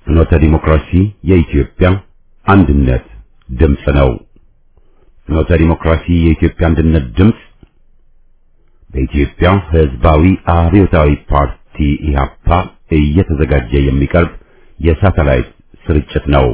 ፍኖተ ዲሞክራሲ የኢትዮጵያ አንድነት ድምፅ ነው። ፍኖተ ዲሞክራሲ የኢትዮጵያ አንድነት ድምፅ በኢትዮጵያ ሕዝባዊ አብዮታዊ ፓርቲ ኢህአፓ እየተዘጋጀ የሚቀርብ የሳተላይት ስርጭት ነው።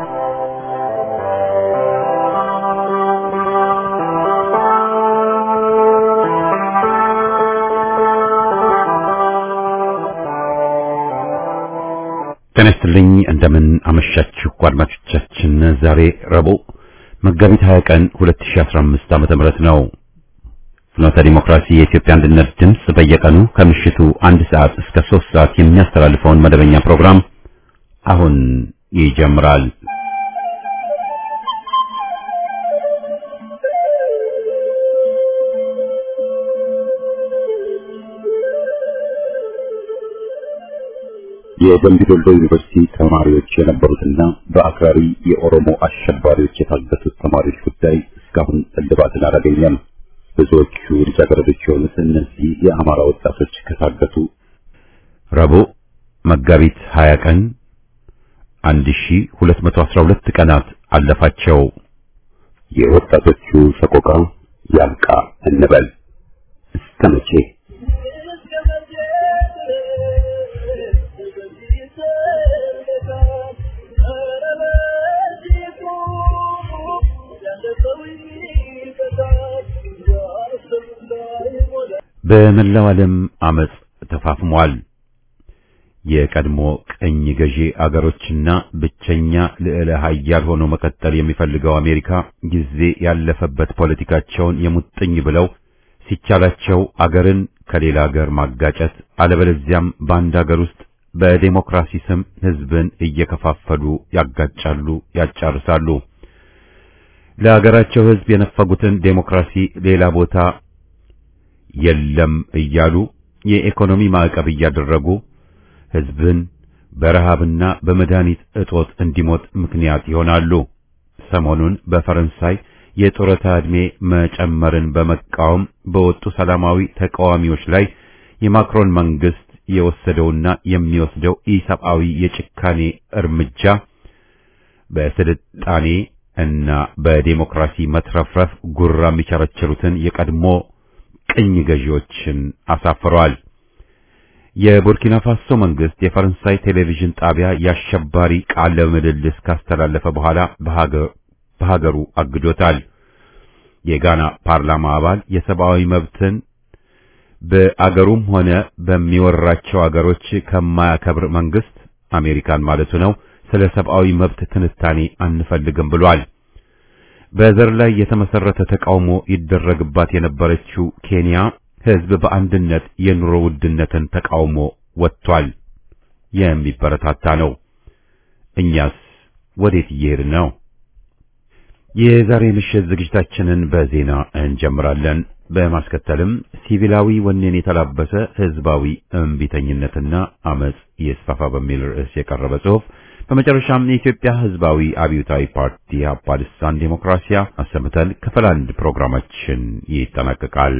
ጤና ይስጥልኝ እንደምን አመሻችሁ አድማጮቻችን። ዛሬ ረቡዕ መጋቢት 20 ቀን 2015 ዓመተ ምህረት ነው። ፍኖተ ዲሞክራሲ የኢትዮጵያ አንድነት ድምፅ በየቀኑ ከምሽቱ አንድ ሰዓት እስከ 3 ሰዓት የሚያስተላልፈውን መደበኛ ፕሮግራም አሁን ይጀምራል። የደምቢ ዶሎ ዩኒቨርሲቲ ተማሪዎች የነበሩትና በአክራሪ የኦሮሞ አሸባሪዎች የታገቱት ተማሪዎች ጉዳይ እስካሁን እልባትን አላገኘም። ብዙዎቹ ልጃገረዶች የሆኑት እነዚህ የአማራ ወጣቶች ከታገቱ ረቡዕ መጋቢት 20 ቀን 1212 ቀናት አለፋቸው። የወጣቶቹ ሰቆቃ ያብቃ እንበል እስከ መቼ? በመላው ዓለም አመጽ ተፋፍሟል። የቀድሞ ቅኝ ገዢ አገሮችና ብቸኛ ልዕለ ኃያል ሆኖ መቀጠል የሚፈልገው አሜሪካ ጊዜ ያለፈበት ፖለቲካቸውን የሙጥኝ ብለው ሲቻላቸው አገርን ከሌላ አገር ማጋጨት አለበለዚያም በአንድ አገር ውስጥ በዴሞክራሲ ስም ሕዝብን እየከፋፈሉ ያጋጫሉ፣ ያጫርሳሉ። ለአገራቸው ሕዝብ የነፈጉትን ዴሞክራሲ ሌላ ቦታ የለም እያሉ የኢኮኖሚ ማዕቀብ እያደረጉ ሕዝብን በረሃብና በመድኃኒት እጦት እንዲሞት ምክንያት ይሆናሉ። ሰሞኑን በፈረንሳይ የጡረታ ዕድሜ መጨመርን በመቃወም በወጡ ሰላማዊ ተቃዋሚዎች ላይ የማክሮን መንግስት የወሰደውና የሚወስደው ኢሰብአዊ የጭካኔ እርምጃ በስልጣኔ እና በዴሞክራሲ መትረፍረፍ ጉራ የሚቸረችሩትን የቀድሞ ቅኝ ገዢዎችን አሳፍረዋል። የቡርኪና ፋሶ መንግስት የፈረንሳይ ቴሌቪዥን ጣቢያ የአሸባሪ ቃለ ምልልስ ካስተላለፈ በኋላ በሀገሩ አግዶታል። የጋና ፓርላማ አባል የሰብአዊ መብትን በአገሩም ሆነ በሚወራቸው አገሮች ከማያከብር መንግስት አሜሪካን ማለቱ ነው ስለ ሰብአዊ መብት ትንታኔ አንፈልግም ብሏል። በዘር ላይ የተመሰረተ ተቃውሞ ይደረግባት የነበረችው ኬንያ ህዝብ በአንድነት የኑሮ ውድነትን ተቃውሞ ወጥቷል። የሚበረታታ ነው። እኛስ ወዴት እየሄድን ነው? የዛሬ ምሽት ዝግጅታችንን በዜና እንጀምራለን። በማስከተልም ሲቪላዊ ወኔን የተላበሰ ህዝባዊ እምቢተኝነትና አመጽ ይስፋፋ በሚል ርዕስ የቀረበ ጽሑፍ በመጨረሻም የኢትዮጵያ ህዝባዊ አብዮታዊ ፓርቲ ኢህአፓ ልሳን ዴሞክራሲያ አሰምተን ክፍል አንድ ፕሮግራማችን ይጠናቀቃል።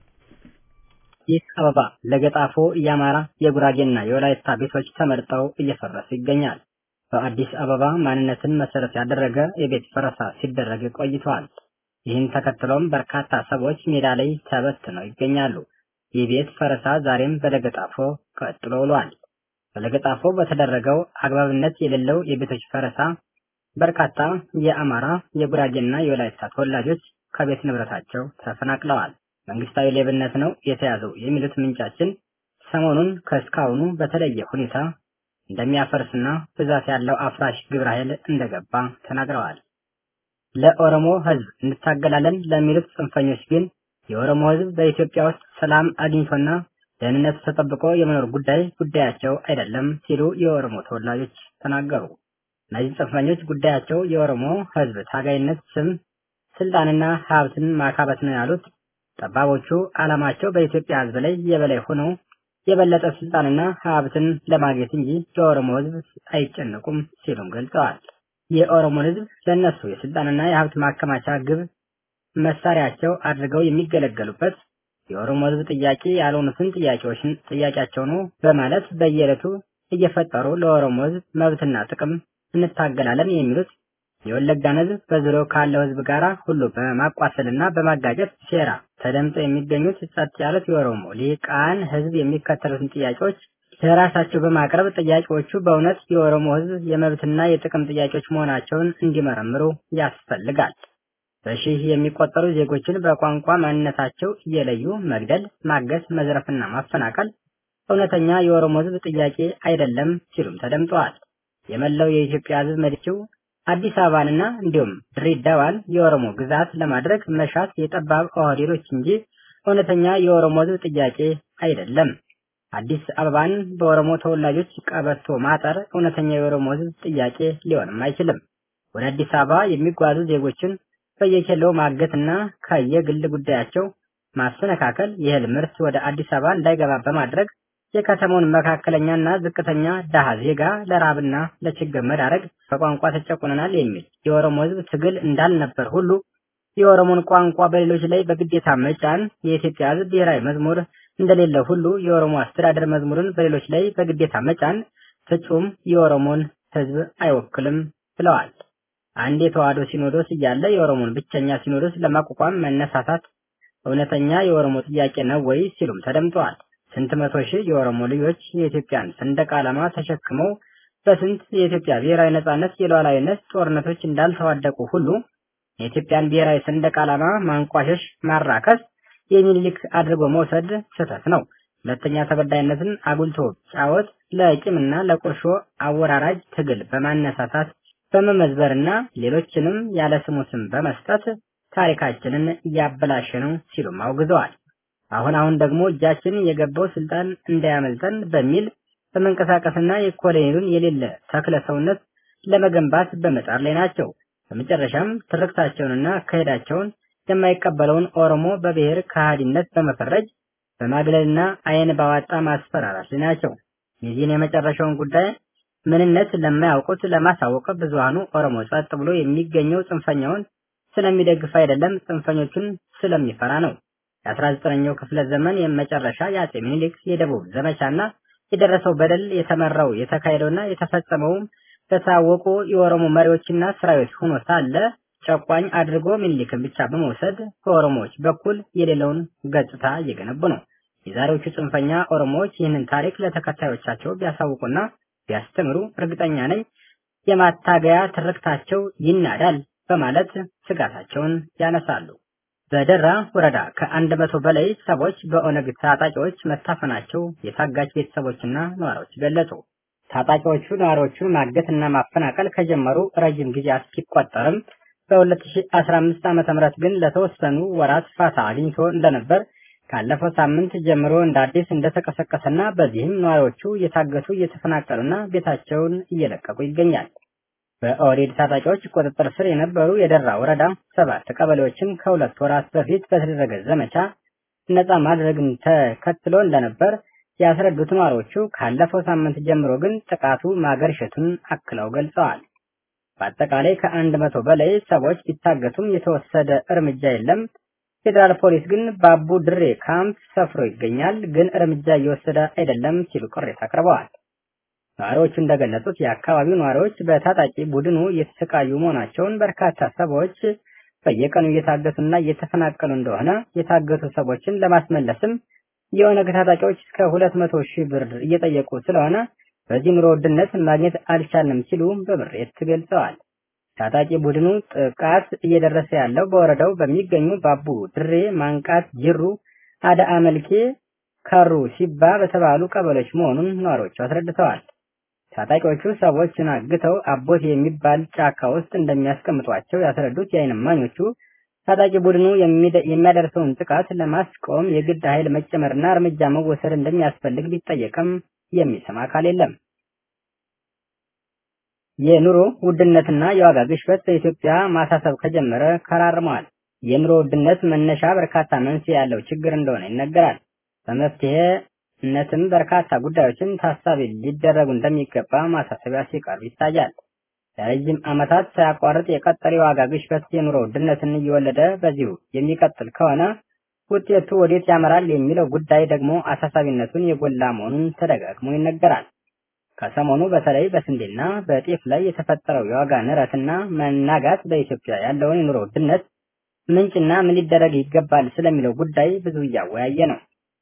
ይህ አበባ ለገጣፎ የአማራ የጉራጌና የወላይታ ቤቶች ተመርጠው እየፈረሱ ይገኛል። በአዲስ አበባ ማንነትን መሰረት ያደረገ የቤት ፈረሳ ሲደረግ ቆይተዋል። ይህን ተከትሎም በርካታ ሰዎች ሜዳ ላይ ተበትነው ይገኛሉ። ይህ ቤት ፈረሳ ዛሬም በለገጣፎ ቀጥሎ ውሏል። በለገጣፎ በተደረገው አግባብነት የሌለው የቤቶች ፈረሳ በርካታ የአማራ የጉራጌና የወላይታ ተወላጆች ከቤት ንብረታቸው ተፈናቅለዋል። መንግስታዊ ሌብነት ነው የተያዘው የሚሉት ምንጫችን ሰሞኑን ከእስካሁኑ በተለየ ሁኔታ እንደሚያፈርስና ብዛት ያለው አፍራሽ ግብረ ኃይል እንደገባ ተናግረዋል። ለኦሮሞ ህዝብ እንታገላለን ለሚሉት ጽንፈኞች ግን የኦሮሞ ህዝብ በኢትዮጵያ ውስጥ ሰላም አግኝቶና ደህንነቱ ተጠብቆ የመኖር ጉዳይ ጉዳያቸው አይደለም ሲሉ የኦሮሞ ተወላጆች ተናገሩ። እነዚህ ጽንፈኞች ጉዳያቸው የኦሮሞ ህዝብ ታጋይነት ስም ስልጣንና ሀብትን ማካበት ነው ያሉት ጠባቦቹ ዓላማቸው በኢትዮጵያ ህዝብ ላይ የበላይ ሆኖ የበለጠ ስልጣንና ሀብትን ለማግኘት እንጂ ለኦሮሞ ህዝብ አይጨነቁም ሲሉም ገልጸዋል። የኦሮሞን ህዝብ ለእነሱ የስልጣንና የሀብት ማከማቻ ግብ መሳሪያቸው አድርገው የሚገለገሉበት የኦሮሞ ህዝብ ጥያቄ ያልሆኑትን ጥያቄዎችን ጥያቄያቸው ነው በማለት በየዕለቱ እየፈጠሩ ለኦሮሞ ህዝብ መብትና ጥቅም እንታገላለን የሚሉት የወለጋን ህዝብ በዙሪያው ካለው ህዝብ ጋራ ሁሉ በማቋሰልና በማጋጨት ሴራ ተደምጠው የሚገኙት ጸጥ ያሉት የኦሮሞ ሊቃን ህዝብ የሚከተሉትን ጥያቄዎች ለራሳቸው በማቅረብ ጥያቄዎቹ በእውነት የኦሮሞ ህዝብ የመብትና የጥቅም ጥያቄዎች መሆናቸውን እንዲመረምሩ ያስፈልጋል። በሺህ የሚቆጠሩ ዜጎችን በቋንቋ ማንነታቸው እየለዩ መግደል፣ ማገት፣ መዝረፍና ማፈናቀል እውነተኛ የኦሮሞ ህዝብ ጥያቄ አይደለም ሲሉም ተደምጠዋል። የመላው የኢትዮጵያ ህዝብ መዲችው አዲስ አበባንና እንዲሁም ድሬዳዋን የኦሮሞ ግዛት ለማድረግ መሻት የጠባብ ኦህዴዶች እንጂ እውነተኛ የኦሮሞ ህዝብ ጥያቄ አይደለም። አዲስ አበባን በኦሮሞ ተወላጆች ቀበቶ ማጠር እውነተኛ የኦሮሞ ህዝብ ጥያቄ ሊሆንም አይችልም። ወደ አዲስ አበባ የሚጓዙ ዜጎችን በየኬላው ማገትና ከየግል ጉዳያቸው ማሰነካከል የእህል ምርት ወደ አዲስ አበባ እንዳይገባ በማድረግ የከተማውን መካከለኛና ዝቅተኛ ደሃ ዜጋ ለራብና ለችግር መዳረግ በቋንቋ ተጨቁነናል የሚል የኦሮሞ ህዝብ ትግል እንዳልነበር ሁሉ የኦሮሞን ቋንቋ በሌሎች ላይ በግዴታ መጫን የኢትዮጵያ ህዝብ ብሔራዊ መዝሙር እንደሌለ ሁሉ የኦሮሞ አስተዳደር መዝሙርን በሌሎች ላይ በግዴታ መጫን ፍጹም የኦሮሞን ህዝብ አይወክልም ብለዋል። አንድ የተዋህዶ ሲኖዶስ እያለ የኦሮሞን ብቸኛ ሲኖዶስ ለማቋቋም መነሳሳት እውነተኛ የኦሮሞ ጥያቄ ነው ወይ ሲሉም ተደምጠዋል። ስንት መቶ ሺህ የኦሮሞ ልጆች የኢትዮጵያን ሰንደቅ ዓላማ ተሸክመው በስንት የኢትዮጵያ ብሔራዊ ነጻነት የሉዓላዊነት ጦርነቶች እንዳልተዋደቁ ሁሉ የኢትዮጵያን ብሔራዊ ሰንደቅ ዓላማ ማንቋሸሽ፣ ማራከስ የሚኒሊክ አድርጎ መውሰድ ስህተት ነው። ሁለተኛ ተበዳይነትን አጉልቶ ጫወት ለቂምና ለቁርሾ አወራራጅ ትግል በማነሳሳት በመመዝበርና ሌሎችንም ያለ ስሙ ስም በመስጠት ታሪካችንን እያበላሸ ነው ሲሉም አውግዘዋል። አሁን አሁን ደግሞ እጃችን የገባው ስልጣን እንዳያመልጠን በሚል በመንቀሳቀስና የኮሎኔሉን የሌለ ተክለ ሰውነት ለመገንባት በመጣር ላይ ናቸው። በመጨረሻም ትርክታቸውንና አካሄዳቸውን የማይቀበለውን ኦሮሞ በብሔር ከሃዲነት በመፈረጅ በማግለልና አይን ባዋጣ ማስፈራራት ላይ ናቸው። የዚህን የመጨረሻውን ጉዳይ ምንነት ለማያውቁት ለማሳወቅ ብዙሃኑ ኦሮሞ ጸጥ ብሎ የሚገኘው ጽንፈኛውን ስለሚደግፍ አይደለም፣ ጽንፈኞቹን ስለሚፈራ ነው። የ19ኛው ክፍለ ዘመን የመጨረሻ የአጼ ምኒልክ የደቡብ ዘመቻና የደረሰው በደል የተመራው የተካሄደውና የተፈጸመውም በታወቁ የኦሮሞ መሪዎችና ሰራዊት ሆኖ ሳለ ጨቋኝ አድርጎ ምኒልክን ብቻ በመውሰድ በኦሮሞዎች በኩል የሌለውን ገጽታ እየገነቡ ነው። የዛሬዎቹ ጽንፈኛ ኦሮሞዎች ይህንን ታሪክ ለተከታዮቻቸው ቢያሳውቁና ቢያስተምሩ እርግጠኛ ነኝ የማታገያ ትርክታቸው ይናዳል በማለት ስጋታቸውን ያነሳሉ። በደራ ወረዳ ከአንድ መቶ በላይ ሰዎች በኦነግ ታጣቂዎች መታፈናቸው የታጋች ቤተሰቦችና ነዋሪዎች ገለጹ። ታጣቂዎቹ ነዋሪዎቹን ማገትና ማፈናቀል ከጀመሩ ረጅም ጊዜያት ሲቆጠርም በ2015 ዓ.ም ግን ለተወሰኑ ወራት ፋታ አግኝቶ እንደነበር ካለፈው ሳምንት ጀምሮ እንደ አዲስ እንደተቀሰቀሰና በዚህም ነዋሪዎቹ እየታገቱ እየተፈናቀሉና ቤታቸውን እየለቀቁ ይገኛል። በኦህዴድ ታጣቂዎች ቁጥጥር ስር የነበሩ የደራ ወረዳ ሰባት ቀበሌዎችን ከሁለት ወራት በፊት በተደረገ ዘመቻ ነፃ ማድረግን ተከትሎ እንደነበር ያስረዱት ነዋሪዎቹ ካለፈው ሳምንት ጀምሮ ግን ጥቃቱ ማገርሸቱን አክለው ገልጸዋል። በአጠቃላይ ከአንድ መቶ በላይ ሰዎች ቢታገቱም የተወሰደ እርምጃ የለም። ፌዴራል ፖሊስ ግን በአቡ ድሬ ካምፕ ሰፍሮ ይገኛል፣ ግን እርምጃ እየወሰደ አይደለም ሲሉ ቅሬታ አቅርበዋል። ነዋሪዎቹ እንደገለጹት የአካባቢው ነዋሪዎች በታጣቂ ቡድኑ እየተሰቃዩ መሆናቸውን፣ በርካታ ሰዎች በየቀኑ እየታገቱና እየተፈናቀሉ እንደሆነ፣ የታገቱ ሰዎችን ለማስመለስም የኦነግ ታጣቂዎች እስከ ሁለት መቶ ሺህ ብር እየጠየቁ ስለሆነ በዚህ ኑሮ ውድነት ማግኘት አልቻልንም ሲሉ በምሬት ገልጸዋል። ታጣቂ ቡድኑ ጥቃት እየደረሰ ያለው በወረዳው በሚገኙ ባቡ ድሬ፣ ማንቃት፣ ጅሩ፣ አዳአ መልኬ፣ ከሩ ሲባ በተባሉ ቀበሌዎች መሆኑን ነዋሪዎቹ አስረድተዋል። ታጣቂዎቹ ሰዎችን አግተው አቦት የሚባል ጫካ ውስጥ እንደሚያስቀምጧቸው ያስረዱት የዓይን እማኞቹ ታጣቂ ቡድኑ የሚያደርሰውን ጥቃት ለማስቆም የግድ ኃይል መጨመርና እርምጃ መወሰድ እንደሚያስፈልግ ቢጠየቅም የሚሰማ አካል የለም። የኑሮ ውድነትና የዋጋ ግሽበት በኢትዮጵያ ማሳሰብ ከጀመረ ከራርመዋል። የኑሮ ውድነት መነሻ በርካታ መንስኤ ያለው ችግር እንደሆነ ይነገራል። በመፍትሄነትም በርካታ ጉዳዮችን ታሳቢ ሊደረጉ እንደሚገባ ማሳሰቢያ ሲቀርብ ይታያል። ለረጅም ዓመታት ሳያቋርጥ የቀጠለ የዋጋ ግሽበት የኑሮ ውድነትን እየወለደ በዚሁ የሚቀጥል ከሆነ ውጤቱ ወዴት ያመራል የሚለው ጉዳይ ደግሞ አሳሳቢነቱን የጎላ መሆኑን ተደጋግሞ ይነገራል። ከሰሞኑ በተለይ በስንዴና በጤፍ ላይ የተፈጠረው የዋጋ ንረትና መናጋት በኢትዮጵያ ያለውን የኑሮ ውድነት ምንጭና ምን ሊደረግ ይገባል ስለሚለው ጉዳይ ብዙ እያወያየ ነው።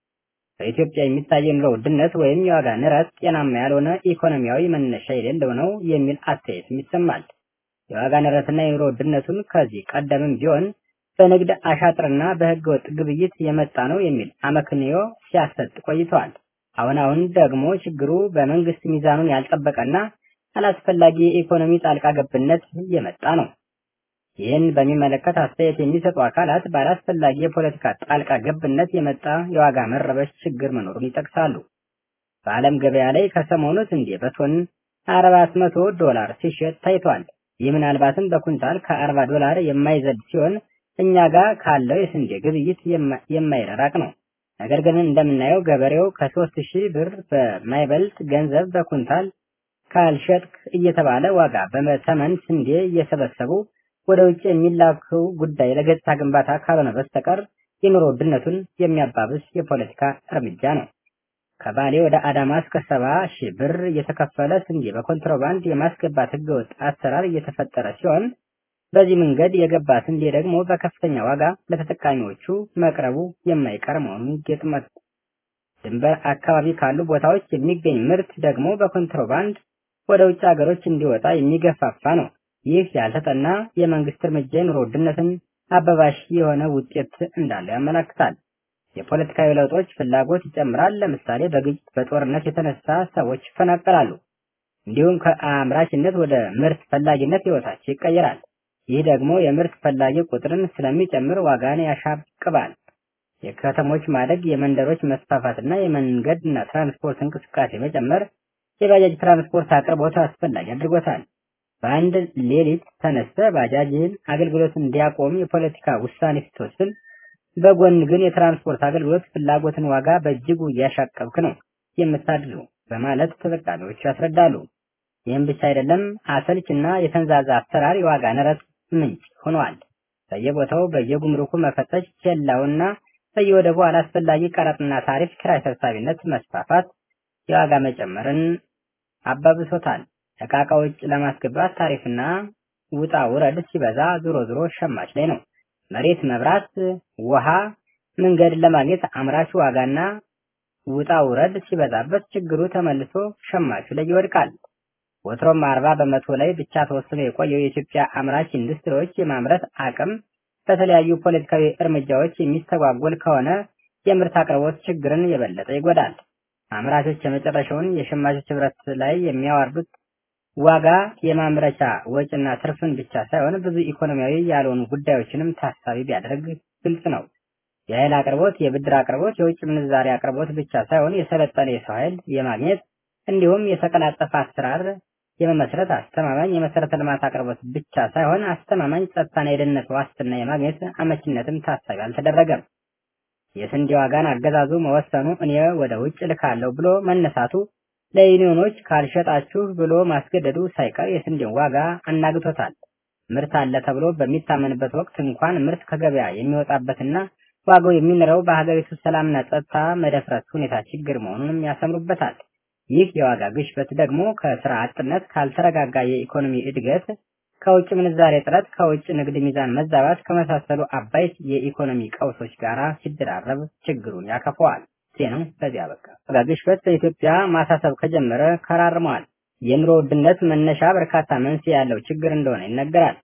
በኢትዮጵያ የሚታየው የኑሮ ውድነት ወይም የዋጋ ንረት ጤናማ ያልሆነ ኢኮኖሚያዊ መነሻ የሌለው ነው የሚል አስተያየትም ይሰማል። የዋጋ ንረትና የኑሮ ውድነቱን ከዚህ ቀደምም ቢሆን በንግድ አሻጥርና በሕገ ወጥ ግብይት የመጣ ነው የሚል አመክንዮ ሲያሰጥ ቆይተዋል። አሁን አሁን ደግሞ ችግሩ በመንግስት ሚዛኑን ያልጠበቀና አላስፈላጊ የኢኮኖሚ ጣልቃ ገብነት የመጣ ነው። ይህን በሚመለከት አስተያየት የሚሰጡ አካላት ባላስፈላጊ የፖለቲካ ጣልቃ ገብነት የመጣ የዋጋ መረበሽ ችግር መኖሩን ይጠቅሳሉ። በዓለም ገበያ ላይ ከሰሞኑ ስንዴ በቶን አራት መቶ ዶላር ሲሸጥ ታይቷል። ይህ ምናልባትም በኩንታል ከአርባ ዶላር የማይዘል ሲሆን እኛ ጋር ካለው የስንዴ ግብይት የማይረራቅ ነው። ነገር ግን እንደምናየው ገበሬው ከሶስት ሺህ ብር በማይበልጥ ገንዘብ በኩንታል ካልሸጥክ እየተባለ ዋጋ በተመን ስንዴ እየሰበሰቡ ወደ ውጭ የሚላከው ጉዳይ ለገጽታ ግንባታ ካልሆነ በስተቀር የኑሮ ውድነቱን የሚያባብስ የፖለቲካ እርምጃ ነው። ከባሌ ወደ አዳማ እስከ ሰባ ሺህ ብር እየተከፈለ ስንዴ በኮንትሮባንድ የማስገባት ህገወጥ አሰራር እየተፈጠረ ሲሆን በዚህ መንገድ የገባ ስንዴ ደግሞ በከፍተኛ ዋጋ ለተጠቃሚዎቹ መቅረቡ የማይቀር መሆኑን ጌጥመት ድንበር አካባቢ ካሉ ቦታዎች የሚገኝ ምርት ደግሞ በኮንትሮባንድ ወደ ውጭ ሀገሮች እንዲወጣ የሚገፋፋ ነው። ይህ ያልተጠና የመንግስት እርምጃ የኑሮ ውድነትን አበባሽ የሆነ ውጤት እንዳለው ያመላክታል። የፖለቲካዊ ለውጦች ፍላጎት ይጨምራል። ለምሳሌ በግጭት በጦርነት የተነሳ ሰዎች ይፈናቀላሉ። እንዲሁም ከአምራችነት ወደ ምርት ፈላጊነት ህይወታቸው ይቀየራል። ይህ ደግሞ የምርት ፈላጊ ቁጥርን ስለሚጨምር ዋጋን ያሻቅባል። የከተሞች ማደግ፣ የመንደሮች መስፋፋትና የመንገድና ትራንስፖርት እንቅስቃሴ መጨመር የባጃጅ ትራንስፖርት አቅርቦት አስፈላጊ አድርጎታል። በአንድ ሌሊት ተነስተ ባጃጅን አገልግሎት እንዲያቆም የፖለቲካ ውሳኔ ስትወስን፣ በጎን ግን የትራንስፖርት አገልግሎት ፍላጎትን ዋጋ በእጅጉ እያሻቀብክ ነው የምታድሩ በማለት ተጠቃሚዎቹ ያስረዳሉ። ይህም ብቻ አይደለም፣ አሰልች እና የተንዛዛ አሰራር የዋጋ ንረት ምንጭ ሆኗል። በየቦታው በየጉምሩኩ መፈተሽ፣ ኬላውና በየወደቡ አላስፈላጊ ቀረጥና ታሪፍ፣ ኪራይ ሰብሳቢነት መስፋፋት የዋጋ መጨመርን አባብሶታል። ዕቃ ውጭ ለማስገባት ታሪፍና ውጣ ውረድ ሲበዛ ዞሮ ዞሮ ሸማች ላይ ነው። መሬት፣ መብራት፣ ውሃ፣ መንገድ ለማግኘት አምራቹ ዋጋና ውጣ ውረድ ሲበዛበት ችግሩ ተመልሶ ሸማቹ ላይ ይወድቃል። ወትሮም አርባ በመቶ ላይ ብቻ ተወስኖ የቆየው የኢትዮጵያ አምራች ኢንዱስትሪዎች የማምረት አቅም በተለያዩ ፖለቲካዊ እርምጃዎች የሚስተጓጎል ከሆነ የምርት አቅርቦት ችግርን የበለጠ ይጎዳል። አምራቾች የመጨረሻውን የሸማቾች ህብረት ላይ የሚያዋርዱት ዋጋ የማምረቻ ወጪና ትርፍን ብቻ ሳይሆን ብዙ ኢኮኖሚያዊ ያልሆኑ ጉዳዮችንም ታሳቢ ቢያደርግ ግልጽ ነው። የኃይል አቅርቦት፣ የብድር አቅርቦት፣ የውጭ ምንዛሪ አቅርቦት ብቻ ሳይሆን የሰለጠነ የሰው ኃይል የማግኘት እንዲሁም የተቀላጠፈ አሰራር የመመስረት አስተማማኝ የመሰረተ ልማት አቅርቦት ብቻ ሳይሆን አስተማማኝ ጸጥታና የደህንነት ዋስትና የማግኘት አመችነትም ታሳቢ አልተደረገም። የስንዴ ዋጋን አገዛዙ መወሰኑ እኔ ወደ ውጭ ልካለሁ ብሎ መነሳቱ ለዩኒዮኖች ካልሸጣችሁ ብሎ ማስገደዱ ሳይቀር የስንዴን ዋጋ አናግቶታል። ምርት አለ ተብሎ በሚታመንበት ወቅት እንኳን ምርት ከገበያ የሚወጣበትና ዋጋው የሚንረው በሀገሪቱ ሰላምና ጸጥታ መደፍረስ ሁኔታ ችግር መሆኑንም ያሰምሩበታል። ይህ የዋጋ ግሽበት ደግሞ ከስራ አጥነት፣ ካልተረጋጋ የኢኮኖሚ እድገት፣ ከውጭ ምንዛሬ እጥረት፣ ከውጭ ንግድ ሚዛን መዛባት ከመሳሰሉ አባይት የኢኮኖሚ ቀውሶች ጋር ሲደራረብ ችግሩን ያከፈዋል። ዜናው በዚያ በቃ። ዋጋ ግሽበት በኢትዮጵያ ማሳሰብ ከጀመረ ከራርመዋል። የኑሮ ውድነት መነሻ በርካታ መንስኤ ያለው ችግር እንደሆነ ይነገራል።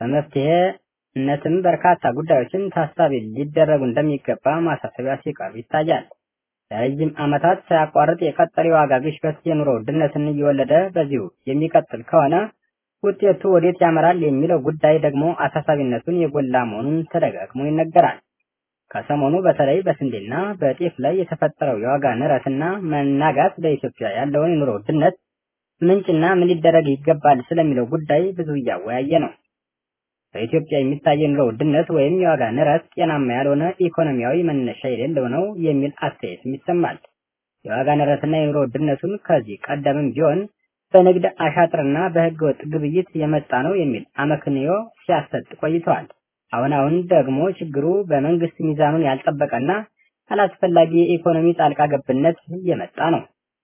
በመፍትሄነትም በርካታ ጉዳዮችን ታሳቢ ሊደረጉ እንደሚገባ ማሳሰቢያ ሲቀርብ ይታያል። ለረጅም ዓመታት ሳያቋርጥ የቀጠለ የዋጋ ግሽበት የኑሮ ውድነትን እየወለደ በዚሁ የሚቀጥል ከሆነ ውጤቱ ወዴት ያመራል የሚለው ጉዳይ ደግሞ አሳሳቢነቱን የጎላ መሆኑን ተደጋግሞ ይነገራል። ከሰሞኑ በተለይ በስንዴና በጤፍ ላይ የተፈጠረው የዋጋ ንረትና መናጋት በኢትዮጵያ ያለውን የኑሮ ውድነት ምንጭና ምን ሊደረግ ይገባል ስለሚለው ጉዳይ ብዙ እያወያየ ነው። በኢትዮጵያ የሚታየው የኑሮ ውድነት ወይም የዋጋ ንረት ጤናማ ያልሆነ ኢኮኖሚያዊ መነሻ የሌለው ነው የሚል አስተያየትም ይሰማል። የዋጋ ንረትና የኑሮ ውድነቱን ከዚህ ቀደምም ቢሆን በንግድ አሻጥርና በሕገ ወጥ ግብይት የመጣ ነው የሚል አመክንዮ ሲያሰጥ ቆይተዋል። አሁን አሁን ደግሞ ችግሩ በመንግስት ሚዛኑን ያልጠበቀና አላስፈላጊ የኢኮኖሚ ጣልቃ ገብነት የመጣ ነው።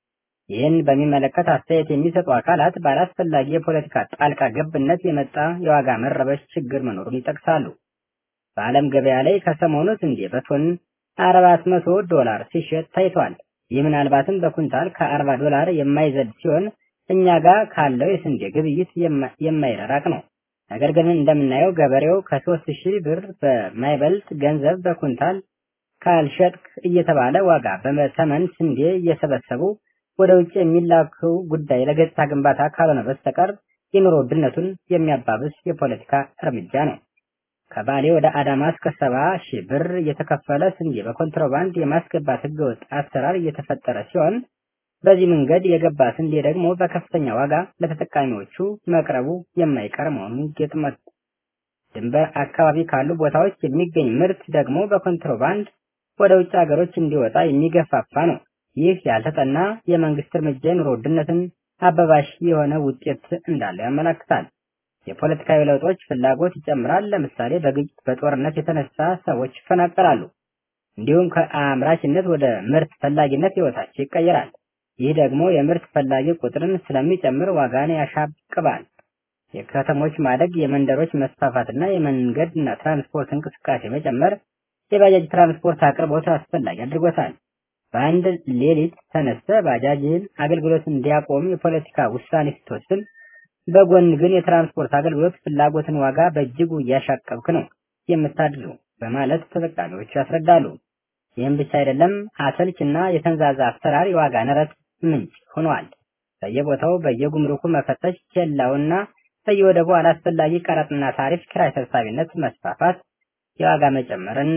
ይህን በሚመለከት አስተያየት የሚሰጡ አካላት ባላስፈላጊ የፖለቲካ ጣልቃ ገብነት የመጣ የዋጋ መረበሽ ችግር መኖሩን ይጠቅሳሉ። በዓለም ገበያ ላይ ከሰሞኑ ስንዴ በቶን አራት መቶ ዶላር ሲሸጥ ታይቷል። ይህ ምናልባትም በኩንታል ከአርባ ዶላር የማይዘል ሲሆን እኛ ጋር ካለው የስንዴ ግብይት የማይራራቅ ነው። ነገር ግን እንደምናየው ገበሬው ከሶስት ሺህ ብር በማይበልጥ ገንዘብ በኩንታል ካልሸጥክ እየተባለ ዋጋ በተመን ስንዴ እየሰበሰቡ ወደ ውጭ የሚላከው ጉዳይ ለገጽታ ግንባታ ካልሆነ በስተቀር የኑሮ ውድነቱን የሚያባብስ የፖለቲካ እርምጃ ነው። ከባሌ ወደ አዳማ እስከ ሰባ ሺህ ብር የተከፈለ ስንዴ በኮንትሮባንድ የማስገባት ህገወጥ አሰራር እየተፈጠረ ሲሆን በዚህ መንገድ የገባ ስንዴ ደግሞ በከፍተኛ ዋጋ ለተጠቃሚዎቹ መቅረቡ የማይቀር መሆኑን ግጥመት ድንበር አካባቢ ካሉ ቦታዎች የሚገኝ ምርት ደግሞ በኮንትሮባንድ ወደ ውጭ ሀገሮች እንዲወጣ የሚገፋፋ ነው። ይህ ያልተጠና የመንግስት እርምጃ የኑሮ ውድነትን አበባሽ የሆነ ውጤት እንዳለው ያመለክታል። የፖለቲካዊ ለውጦች ፍላጎት ይጨምራል። ለምሳሌ በግጭት በጦርነት የተነሳ ሰዎች ይፈናቀላሉ። እንዲሁም ከአምራችነት ወደ ምርት ፈላጊነት ህይወታቸው ይቀየራል። ይህ ደግሞ የምርት ፈላጊ ቁጥርን ስለሚጨምር ዋጋን ያሻቅባል። የከተሞች ማደግ፣ የመንደሮች መስፋፋትና የመንገድና ትራንስፖርት እንቅስቃሴ መጨመር የባጃጅ ትራንስፖርት አቅርቦት አስፈላጊ አድርጎታል። በአንድ ሌሊት ተነስተ ባጃጅን አገልግሎት እንዲያቆም የፖለቲካ ውሳኔ ስትወስን፣ በጎን ግን የትራንስፖርት አገልግሎት ፍላጎትን ዋጋ በእጅጉ እያሻቀብክ ነው የምታድሩ በማለት ተጠቃሚዎቹ ያስረዳሉ። ይህም ብቻ አይደለም፣ አሰልች እና የተንዛዛ አሰራር የዋጋ ንረት ምንጭ ሆኗል። በየቦታው በየጉምሩኩ መፈተሽ፣ ኬላውና በየወደቡ አላስፈላጊ ቀረጥና ታሪፍ፣ ኪራይ ሰብሳቢነት መስፋፋት የዋጋ መጨመርን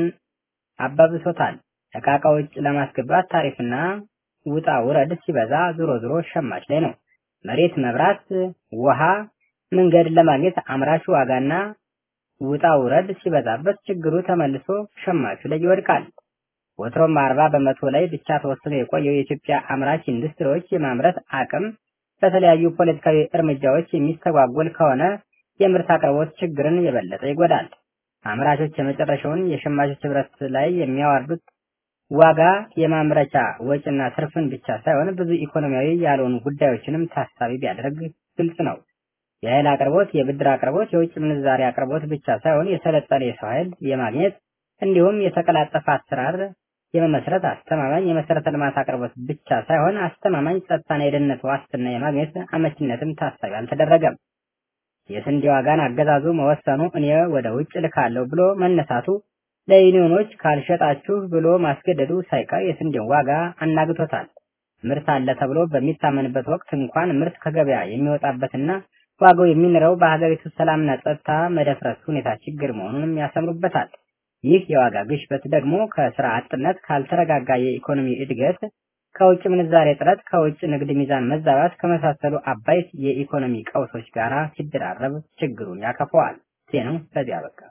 አባብሶታል። ዕቃ ውጭ ለማስገባት ታሪፍና ውጣ ውረድ ሲበዛ ዞሮ ዞሮ ሸማች ላይ ነው። መሬት፣ መብራት፣ ውሃ፣ መንገድ ለማግኘት አምራቹ ዋጋና ውጣ ውረድ ሲበዛበት ችግሩ ተመልሶ ሸማቹ ላይ ይወድቃል። ወትሮም አርባ በመቶ ላይ ብቻ ተወስኖ የቆየው የኢትዮጵያ አምራች ኢንዱስትሪዎች የማምረት አቅም በተለያዩ ፖለቲካዊ እርምጃዎች የሚስተጓጎል ከሆነ የምርት አቅርቦት ችግርን የበለጠ ይጎዳል። አምራቾች የመጨረሻውን የሸማቾች ህብረት ላይ የሚያዋርዱት ዋጋ የማምረቻ ወጪና ትርፍን ብቻ ሳይሆን ብዙ ኢኮኖሚያዊ ያልሆኑ ጉዳዮችንም ታሳቢ ቢያደርግ ግልጽ ነው። የኃይል አቅርቦት፣ የብድር አቅርቦት፣ የውጭ ምንዛሪ አቅርቦት ብቻ ሳይሆን የሰለጠነ የሰው ኃይል የማግኘት እንዲሁም የተቀላጠፈ አሰራር የመመስረት አስተማማኝ የመሰረተ ልማት አቅርቦት ብቻ ሳይሆን አስተማማኝ ጸጥታና የደህንነት ዋስትና የማግኘት አመችነትም ታሳቢ አልተደረገም። የስንዴ ዋጋን አገዛዙ መወሰኑ እኔ ወደ ውጭ ልካለሁ ብሎ መነሳቱ ለዩኒዮኖች ካልሸጣችሁ ብሎ ማስገደዱ ሳይቀር የስንዴን ዋጋ አናግቶታል። ምርት አለ ተብሎ በሚታመንበት ወቅት እንኳን ምርት ከገበያ የሚወጣበትና ዋጋው የሚንረው በሀገሪቱ ሰላምና ጸጥታ መደፍረስ ሁኔታ ችግር መሆኑንም ያሰምሩበታል። ይህ የዋጋ ግሽበት ደግሞ ከስራ አጥነት፣ ካልተረጋጋ የኢኮኖሚ እድገት፣ ከውጭ ምንዛሬ እጥረት፣ ከውጭ ንግድ ሚዛን መዛባት ከመሳሰሉ አባይት የኢኮኖሚ ቀውሶች ጋር ሲደራረብ ችግሩን ያከፈዋል። ዜናው በዚህ አበቃ።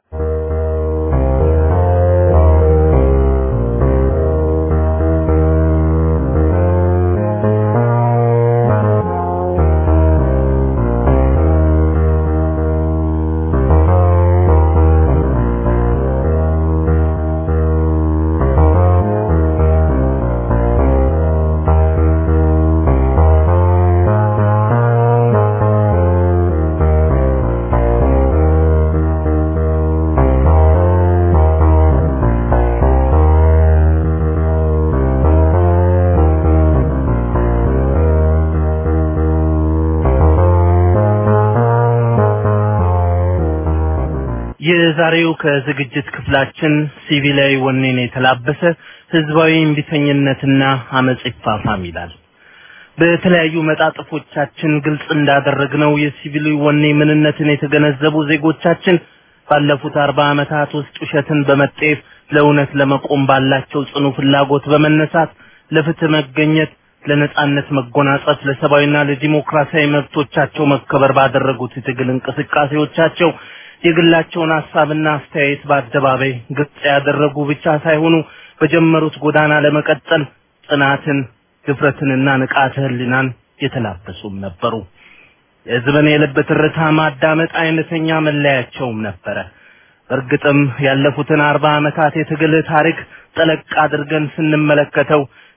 የዛሬው ከዝግጅት ክፍላችን ሲቪላዊ ወኔን የተላበሰ ህዝባዊ እምቢተኝነትና አመጽ ይፋፋም ይላል። በተለያዩ መጣጥፎቻችን ግልጽ እንዳደረግነው የሲቪል ወኔ ምንነትን የተገነዘቡ ዜጎቻችን ባለፉት አርባ ዓመታት ውስጥ ውሸትን በመጤፍ ለእውነት ለመቆም ባላቸው ጽኑ ፍላጎት በመነሳት ለፍትህ መገኘት፣ ለነጻነት መጎናጸፍ፣ ለሰብአዊና ለዲሞክራሲያዊ መብቶቻቸው መከበር ባደረጉት የትግል እንቅስቃሴዎቻቸው የግላቸውን ሀሳብና አስተያየት በአደባባይ ግልጽ ያደረጉ ብቻ ሳይሆኑ በጀመሩት ጎዳና ለመቀጠል ጽናትን፣ ድፍረትንና ንቃተ ህሊናን የተላበሱም ነበሩ። የህዝብን የልብ ትርታ ማዳመጥ አይነተኛ መለያቸውም ነበረ። በእርግጥም ያለፉትን አርባ ዓመታት የትግል ታሪክ ጠለቅ አድርገን ስንመለከተው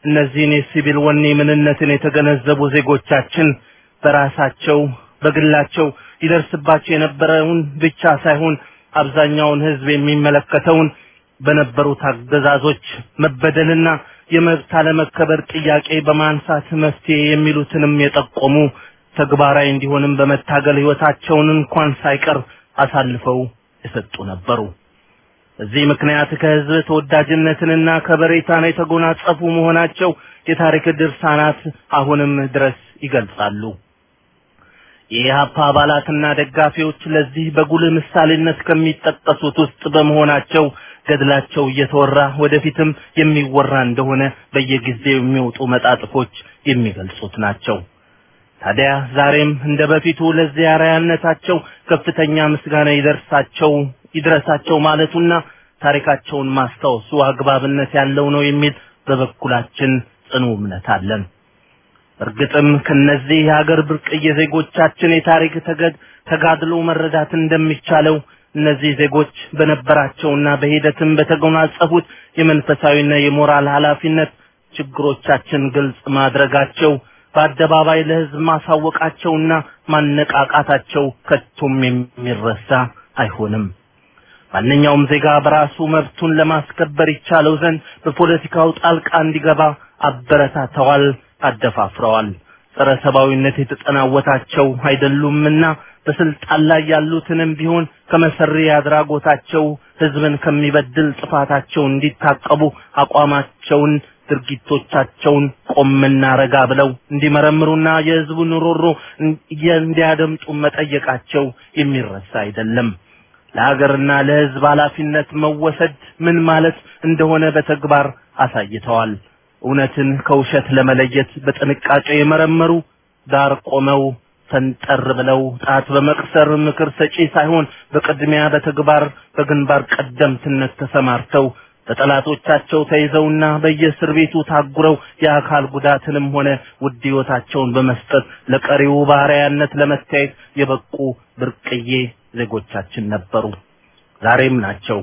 እነዚህን የሲቪል ወኔ ምንነትን የተገነዘቡ ዜጎቻችን በራሳቸው በግላቸው ይደርስባቸው የነበረውን ብቻ ሳይሆን አብዛኛውን ህዝብ የሚመለከተውን በነበሩት አገዛዞች መበደልና የመብት አለመከበር ጥያቄ በማንሳት መፍትሄ የሚሉትንም የጠቆሙ ተግባራዊ እንዲሆንም በመታገል ህይወታቸውን እንኳን ሳይቀር አሳልፈው የሰጡ ነበሩ። በዚህ ምክንያት ከህዝብ ተወዳጅነትንና ከበሬታን የተጎናጸፉ መሆናቸው የታሪክ ድርሳናት አሁንም ድረስ ይገልጻሉ። የኢህአፓ አባላትና ደጋፊዎች ለዚህ በጉልህ ምሳሌነት ከሚጠቀሱት ውስጥ በመሆናቸው ገድላቸው እየተወራ ወደፊትም የሚወራ እንደሆነ በየጊዜው የሚወጡ መጣጥፎች የሚገልጹት ናቸው። ታዲያ ዛሬም እንደ በፊቱ ለዚህ አርአያነታቸው ከፍተኛ ምስጋና ይደርሳቸው ይድረሳቸው ማለቱና ታሪካቸውን ማስታወሱ አግባብነት ያለው ነው የሚል በበኩላችን ጽኑ እምነት አለን። እርግጥም ከነዚህ የሀገር ብርቅዬ ዜጎቻችን የታሪክ ተገድ ተጋድሎ መረዳት እንደሚቻለው እነዚህ ዜጎች በነበራቸውና በሂደትም በተጎናጸፉት የመንፈሳዊና የሞራል ኃላፊነት ችግሮቻችን ግልጽ ማድረጋቸው በአደባባይ ለህዝብ ማሳወቃቸውና ማነቃቃታቸው ከቶም የሚረሳ አይሆንም። ማንኛውም ዜጋ በራሱ መብቱን ለማስከበር ይቻለው ዘንድ በፖለቲካው ጣልቃ እንዲገባ አበረታተዋል፣ አደፋፍረዋል። ጸረ ሰብአዊነት የተጠናወታቸው አይደሉምና በስልጣን ላይ ያሉትንም ቢሆን ከመሰሪ አድራጎታቸው ህዝብን ከሚበድል ጥፋታቸው እንዲታቀቡ አቋማቸውን ድርጊቶቻቸውን ቆምና ረጋ ብለው እንዲመረምሩና የህዝቡን ሮሮ እንዲያደምጡ መጠየቃቸው የሚረሳ አይደለም። ለሀገርና ለህዝብ ኃላፊነት መወሰድ ምን ማለት እንደሆነ በተግባር አሳይተዋል። እውነትን ከውሸት ለመለየት በጥንቃቄ የመረመሩ ዳር ቆመው ፈንጠር ብለው ጣት በመቅሰር ምክር ሰጪ ሳይሆን በቅድሚያ በተግባር በግንባር ቀደምትነት ተሰማርተው በጠላቶቻቸው ተይዘውና በየእስር ቤቱ ታጉረው የአካል ጉዳትንም ሆነ ውድ ህይወታቸውን በመስጠት ለቀሪው ባሪያነት ለመታየት የበቁ ብርቅዬ ዜጎቻችን ነበሩ፣ ዛሬም ናቸው።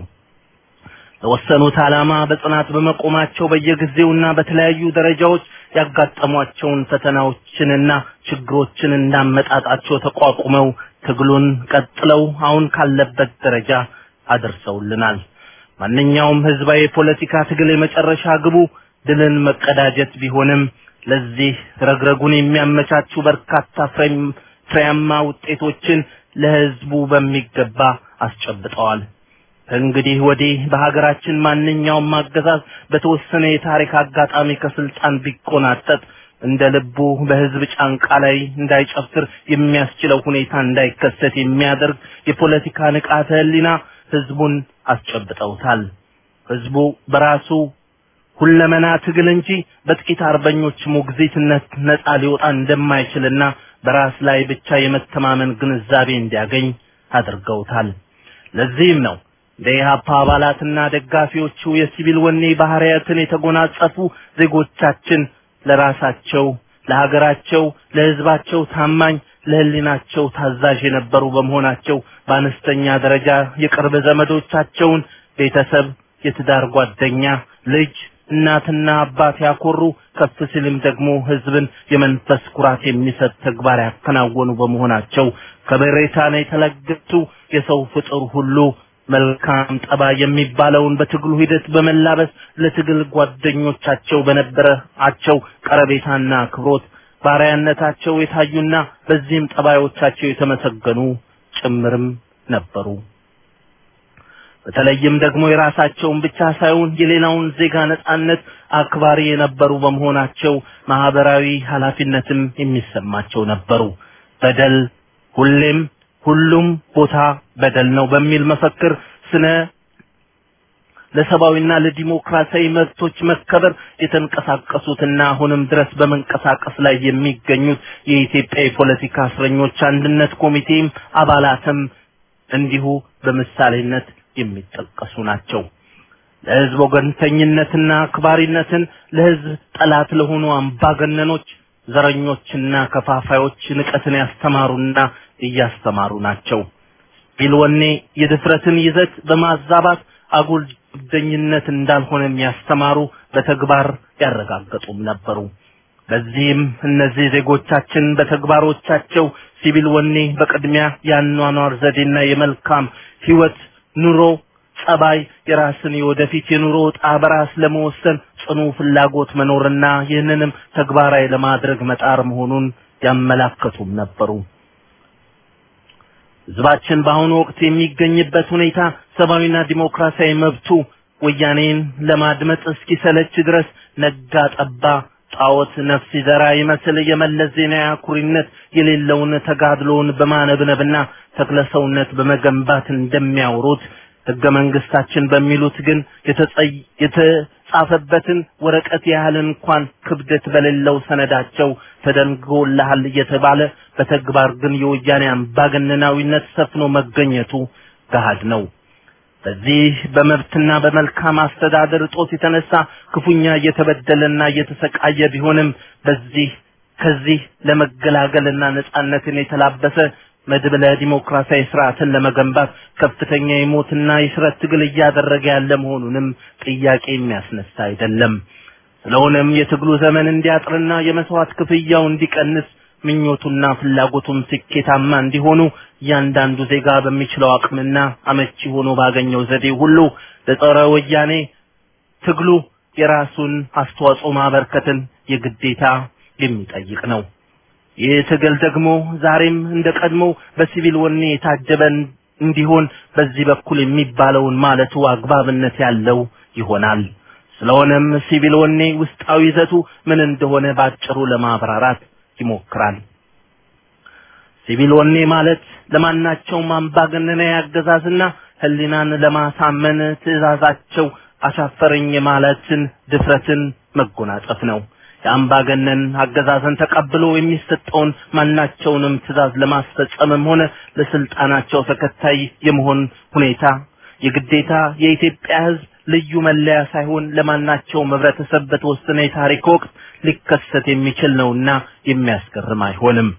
ለወሰኑት ዓላማ በጽናት በመቆማቸው በየጊዜውና በተለያዩ ደረጃዎች ያጋጠሟቸውን ፈተናዎችንና ችግሮችን እንዳመጣጣቸው ተቋቁመው ትግሉን ቀጥለው አሁን ካለበት ደረጃ አድርሰውልናል። ማንኛውም ህዝባዊ የፖለቲካ ትግል የመጨረሻ ግቡ ድልን መቀዳጀት ቢሆንም ለዚህ ረግረጉን የሚያመቻቹ በርካታ ፍሬያማ ውጤቶችን ለህዝቡ በሚገባ አስጨብጠዋል። ከእንግዲህ ወዲህ በሀገራችን ማንኛውም አገዛዝ በተወሰነ የታሪክ አጋጣሚ ከስልጣን ቢቆናጠጥ እንደ ልቡ በህዝብ ጫንቃ ላይ እንዳይጨፍር የሚያስችለው ሁኔታ እንዳይከሰት የሚያደርግ የፖለቲካ ንቃተ ህሊና ህዝቡን አስጨብጠውታል። ህዝቡ በራሱ ሁለመና ትግል እንጂ በጥቂት አርበኞች ሞግዚትነት ነፃ ሊወጣ እንደማይችልና በራስ ላይ ብቻ የመተማመን ግንዛቤ እንዲያገኝ አድርገውታል። ለዚህም ነው ለኢህአፓ አባላትና ደጋፊዎቹ የሲቪል ወኔ ባህሪያትን የተጎናጸፉ ዜጎቻችን ለራሳቸው፣ ለሀገራቸው፣ ለህዝባቸው ታማኝ ለህሊናቸው ታዛዥ የነበሩ በመሆናቸው በአነስተኛ ደረጃ የቅርብ ዘመዶቻቸውን ቤተሰብ፣ የትዳር ጓደኛ፣ ልጅ፣ እናትና አባት ያኮሩ ከፍ ሲልም ደግሞ ህዝብን የመንፈስ ኩራት የሚሰጥ ተግባር ያከናወኑ በመሆናቸው ከበሬታን የተለገሱ የሰው ፍጡር ሁሉ መልካም ጠባይ የሚባለውን በትግሉ ሂደት በመላበስ ለትግል ጓደኞቻቸው በነበራቸው ቀረቤታና አክብሮት ባሪያነታቸው የታዩና በዚህም ጠባዮቻቸው የተመሰገኑ ጭምርም ነበሩ። በተለይም ደግሞ የራሳቸውን ብቻ ሳይሆን የሌላውን ዜጋ ነጻነት አክባሪ የነበሩ በመሆናቸው ማህበራዊ ኃላፊነትም የሚሰማቸው ነበሩ። በደል ሁሌም ሁሉም ቦታ በደል ነው በሚል መፈክር ስነ ለሰብአዊና ለዲሞክራሲያዊ መብቶች መከበር የተንቀሳቀሱትና አሁንም ድረስ በመንቀሳቀስ ላይ የሚገኙት የኢትዮጵያ የፖለቲካ እስረኞች አንድነት ኮሚቴም አባላትም እንዲሁ በምሳሌነት የሚጠቀሱ ናቸው። ለህዝብ ወገንተኝነትና አክባሪነትን ለህዝብ ጠላት ለሆኑ አምባገነኖች፣ ዘረኞችና ከፋፋዮች ንቀትን ያስተማሩና እያስተማሩ ናቸው። ቢልወኔ የድፍረትን ይዘት በማዛባት አጉል ጀብደኝነት እንዳልሆነ የሚያስተማሩ በተግባር ያረጋገጡም ነበሩ። በዚህም እነዚህ ዜጎቻችን በተግባሮቻቸው ሲቪል ወኔ በቅድሚያ የአኗኗር ዘዴና የመልካም ህይወት ኑሮ ጸባይ የራስን የወደፊት የኑሮ ዕጣ በራስ ለመወሰን ጽኑ ፍላጎት መኖርና ይህንንም ተግባራዊ ለማድረግ መጣር መሆኑን ያመላከቱም ነበሩ። ህዝባችን በአሁኑ ወቅት የሚገኝበት ሁኔታ ሰብአዊና ዲሞክራሲያዊ መብቱ ወያኔን ለማድመጥ እስኪሰለች ድረስ ነጋ ጠባ ጣዖት ነፍስ ይዘራ ይመስል የመለስ ዜናዊ አኩሪነት የሌለውን ተጋድሎውን በማነብነብና ተክለሰውነት በመገንባት እንደሚያወሩት ህገ መንግስታችን በሚሉት ግን የተጻፈበትን ወረቀት ያህል እንኳን ክብደት በሌለው ሰነዳቸው ተደንግጎልሃል እየተባለ በተግባር ግን የወያኔ አምባገነናዊነት ሰፍኖ መገኘቱ ገሃድ ነው። በዚህ በመብትና በመልካም አስተዳደር እጦት የተነሳ ክፉኛ እየተበደለና እየተሰቃየ ቢሆንም በዚህ ከዚህ ለመገላገልና ነጻነትን የተላበሰ መድብለ ዲሞክራሲያዊ ስርዓትን ለመገንባት ከፍተኛ የሞትና የሽረት ትግል እያደረገ ያለ መሆኑንም ጥያቄ የሚያስነሳ አይደለም። ስለሆነም የትግሉ ዘመን እንዲያጥርና የመስዋዕት ክፍያው እንዲቀንስ ምኞቱና ፍላጎቱም ስኬታማ እንዲሆኑ እያንዳንዱ ዜጋ በሚችለው አቅምና አመቺ ሆኖ ባገኘው ዘዴ ሁሉ ለጸረ ወያኔ ትግሉ የራሱን አስተዋጽኦ ማበርከትን የግዴታ የሚጠይቅ ነው። ይህ ትግል ደግሞ ዛሬም እንደ ቀድሞ በሲቪል ወኔ የታጀበ እንዲሆን በዚህ በኩል የሚባለውን ማለቱ አግባብነት ያለው ይሆናል። ስለሆነም ሲቪል ወኔ ውስጣዊ ይዘቱ ምን እንደሆነ ባጭሩ ለማብራራት ይሞክራል። ሲቪል ወኔ ማለት ለማናቸውም አምባገነናዊ አገዛዝና ህሊናን ለማሳመን ትእዛዛቸው አሻፈረኝ ማለትን ድፍረትን መጎናጸፍ ነው። የአምባገነን አገዛዝን ተቀብሎ የሚሰጠውን ማናቸውንም ትእዛዝ ለማስፈጸምም ሆነ ለስልጣናቸው ተከታይ የመሆን ሁኔታ የግዴታ የኢትዮጵያ ህዝብ ልዩ መለያ ሳይሆን ለማናቸውም ህብረተሰብ በተወሰነ የታሪክ ወቅት ሊከሰት የሚችል ነውና የሚያስገርም አይሆንም።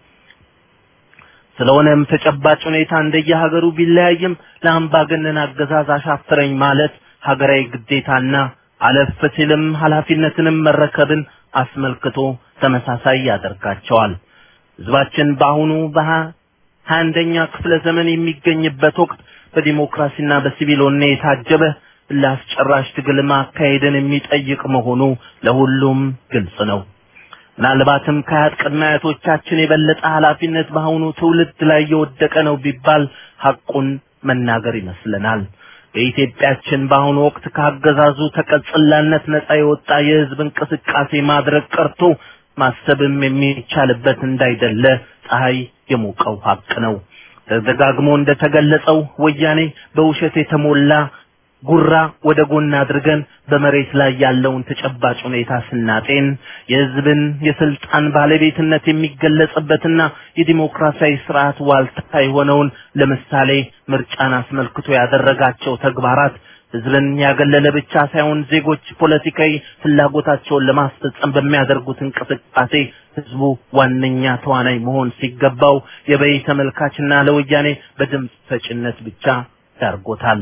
ስለሆነም ተጨባጭ ሁኔታ እንደየሀገሩ ቢለያይም ለአምባገነን አገዛዝ አሻፈረኝ ማለት ሀገራዊ ግዴታና አለፍ ሲልም ኃላፊነትንም መረከብን አስመልክቶ ተመሳሳይ ያደርጋቸዋል። ህዝባችን በአሁኑ በሀያ አንደኛ ክፍለ ዘመን የሚገኝበት ወቅት በዲሞክራሲና በሲቪል ወኔ የታጀበ ለአስጨራሽ ትግል ማካሄድን የሚጠይቅ መሆኑ ለሁሉም ግልጽ ነው። ምናልባትም ከአያት ቅድመ አያቶቻችን የበለጠ ኃላፊነት በአሁኑ ትውልድ ላይ የወደቀ ነው ቢባል ሐቁን መናገር ይመስለናል። በኢትዮጵያችን በአሁኑ ወቅት ከአገዛዙ ተቀጽላነት ነፃ የወጣ የህዝብ እንቅስቃሴ ማድረግ ቀርቶ ማሰብም የሚቻልበት እንዳይደለ ፀሐይ የሞቀው ሀቅ ነው። ተደጋግሞ እንደተገለጸው ወያኔ በውሸት የተሞላ ጉራ ወደ ጎን አድርገን በመሬት ላይ ያለውን ተጨባጭ ሁኔታ ስናጤን የህዝብን የስልጣን ባለቤትነት የሚገለጽበትና የዲሞክራሲያዊ ስርዓት ዋልታ የሆነውን ለምሳሌ ምርጫን አስመልክቶ ያደረጋቸው ተግባራት ህዝብን ያገለለ ብቻ ሳይሆን ዜጎች ፖለቲካዊ ፍላጎታቸውን ለማስፈጸም በሚያደርጉት እንቅስቃሴ ህዝቡ ዋነኛ ተዋናይ መሆን ሲገባው የበይ ተመልካችና ለወያኔ በድምፅ ሰጭነት ብቻ ዳርጎታል።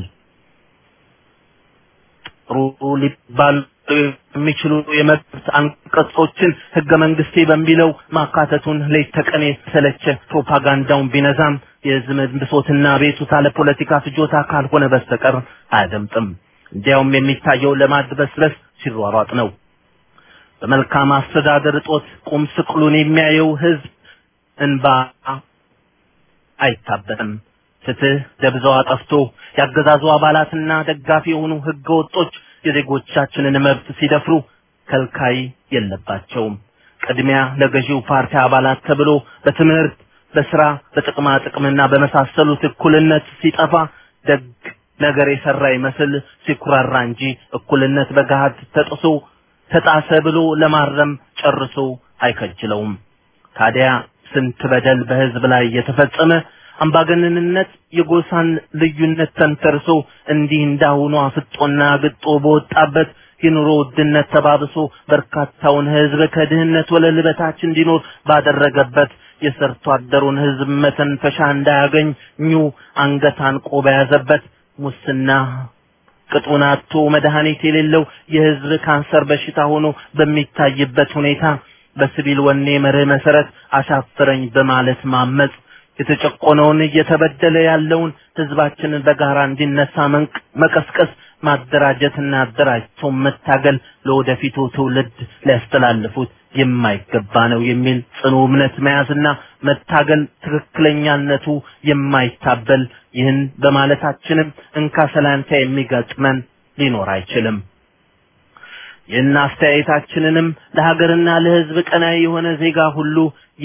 ጥሩ ሊባሉ የሚችሉ የመብት አንቀጾችን ህገ መንግስቴ በሚለው ማካተቱን ሌት ተቀን የተሰለቸ ፕሮፓጋንዳውን ቢነዛም የህዝብ ብሶትና ቤቱታ ለፖለቲካ ፍጆታ ካልሆነ በስተቀር አያደምጥም። እንዲያውም የሚታየው ለማድበስበስ ሲሯሯጥ ነው። በመልካም አስተዳደር እጦት ቁም ስቅሉን የሚያየው ህዝብ እንባ አይታበትም። ፍትህ ደብዛዋ ጠፍቶ ያገዛዙ አባላትና ደጋፊ የሆኑ ህገ ወጦች የዜጎቻችንን መብት ሲደፍሩ ከልካይ የለባቸውም። ቅድሚያ ለገዢው ፓርቲ አባላት ተብሎ በትምህርት፣ በስራ፣ በጥቅማ ጥቅምና በመሳሰሉት እኩልነት ሲጠፋ ደግ ነገር የሰራ ይመስል ሲኩራራ እንጂ እኩልነት በገሃድ ተጥሶ ተጣሰ ብሎ ለማረም ጨርሶ አይከጅለውም። ታዲያ ስንት በደል በህዝብ ላይ የተፈጸመ አምባገነንነት የጎሳን ልዩነት ተንተርሶ እንዲህ እንዳሁኑ አፍጦና ግጦ በወጣበት የኑሮ ውድነት ተባብሶ በርካታውን ህዝብ ከድህነት ወለል በታች እንዲኖር ባደረገበት የሰርቶ አደሩን ህዝብ መተንፈሻ እንዳያገኝ ኙ አንገት አንቆ በያዘበት ሙስና ቅጡን አጥቶ መድኃኒት የሌለው የህዝብ ካንሰር በሽታ ሆኖ በሚታይበት ሁኔታ በሲቪል ወኔ መርህ መሰረት አሻፈረኝ በማለት ማመጽ የተጨቆነውን እየተበደለ ያለውን ህዝባችንን በጋራ እንዲነሳ መቀስቀስ ማደራጀትና አደራጅቶ መታገል ለወደፊቱ ትውልድ ሊያስተላልፉት የማይገባ ነው የሚል ጽኑ እምነት መያዝና መታገል ትክክለኛነቱ የማይታበል ይህን በማለታችንም እንካ ሰላንታ የሚገጥመን ሊኖር አይችልም። ይህን አስተያየታችንንም ለሀገርና ለህዝብ ቀናይ የሆነ ዜጋ ሁሉ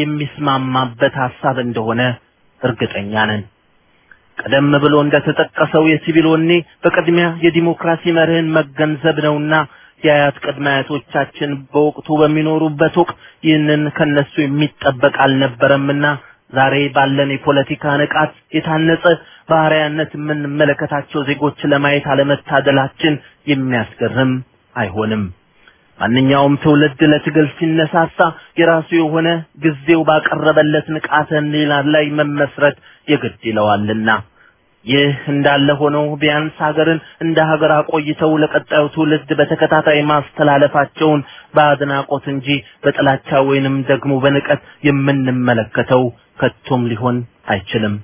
የሚስማማበት ሀሳብ እንደሆነ እርግጠኛ ነን። ቀደም ብሎ እንደተጠቀሰው የሲቪል ወኔ በቅድሚያ የዲሞክራሲ መርህን መገንዘብ ነውና የአያት ቅድመ አያቶቻችን በወቅቱ በሚኖሩበት ወቅት ይህንን ከነሱ የሚጠበቅ አልነበረምና ዛሬ ባለን የፖለቲካ ንቃት የታነጸ ባህሪያነት የምንመለከታቸው ዜጎች ለማየት አለመታደላችን የሚያስገርም አይሆንም። ማንኛውም ትውልድ ለትግል ሲነሳሳ የራሱ የሆነ ጊዜው ባቀረበለት ንቃተ ህሊና ላይ መመስረት የግድ ይለዋልና ይህ እንዳለ ሆኖ ቢያንስ ሀገርን እንደ ሀገር አቆይተው ለቀጣዩ ትውልድ በተከታታይ ማስተላለፋቸውን በአድናቆት እንጂ በጥላቻ ወይንም ደግሞ በንቀት የምንመለከተው ከቶም ሊሆን አይችልም።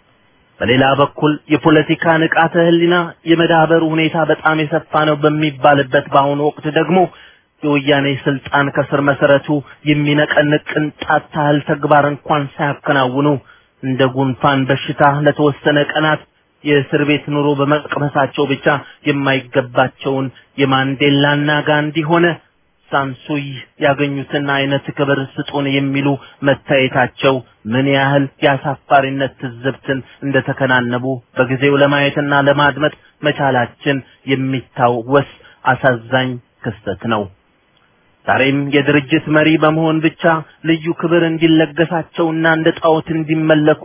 በሌላ በኩል የፖለቲካ ንቃተ ህሊና የመዳበሩ ሁኔታ በጣም የሰፋ ነው በሚባልበት በአሁኑ ወቅት ደግሞ የወያኔ ስልጣን ከስር መሰረቱ የሚነቀንቅ ቅንጣት ታህል ተግባር እንኳን ሳያከናውኑ እንደ ጉንፋን በሽታ ለተወሰነ ቀናት የእስር ቤት ኑሮ በመቅመሳቸው ብቻ የማይገባቸውን የማንዴላና ጋንዲ ሆነ ሳንሱይ ያገኙትን አይነት ክብር ስጡን የሚሉ መታየታቸው ምን ያህል የአሳፋሪነት ትዝብትን እንደተከናነቡ በጊዜው ለማየትና ለማድመጥ መቻላችን የሚታወስ አሳዛኝ ክስተት ነው። ዛሬም የድርጅት መሪ በመሆን ብቻ ልዩ ክብር እንዲለገሳቸውና እንደ ጣዖት እንዲመለኩ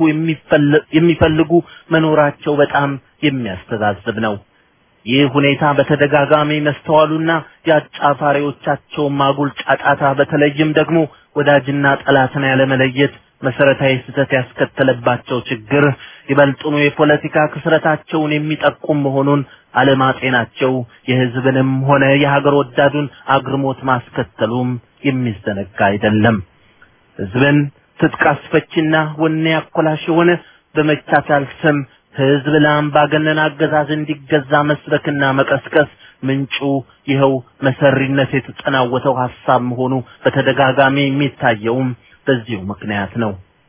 የሚፈልጉ መኖራቸው በጣም የሚያስተዛዝብ ነው። ይህ ሁኔታ በተደጋጋሚ መስተዋሉና የአጫፋሪዎቻቸው ማጉል ጫጫታ በተለይም ደግሞ ወዳጅና ጠላትን ያለመለየት መሰረታዊ ስህተት ያስከተለባቸው ችግር ይበልጡኑ የፖለቲካ ክስረታቸውን የሚጠቁም መሆኑን አለማጤናቸው የህዝብንም ሆነ የሀገር ወዳዱን አግርሞት ማስከተሉም የሚዘነጋ አይደለም። ህዝብን ትጥቅ አስፈቺና ወኔ አኮላሽ የሆነ በመቻቻል ስም ህዝብ ለአምባገነን አገዛዝ እንዲገዛ መስበክና መቀስቀስ ምንጩ ይኸው መሰሪነት የተጠናወተው ሐሳብ መሆኑ በተደጋጋሚ የሚታየውም በዚሁ ምክንያት ነው።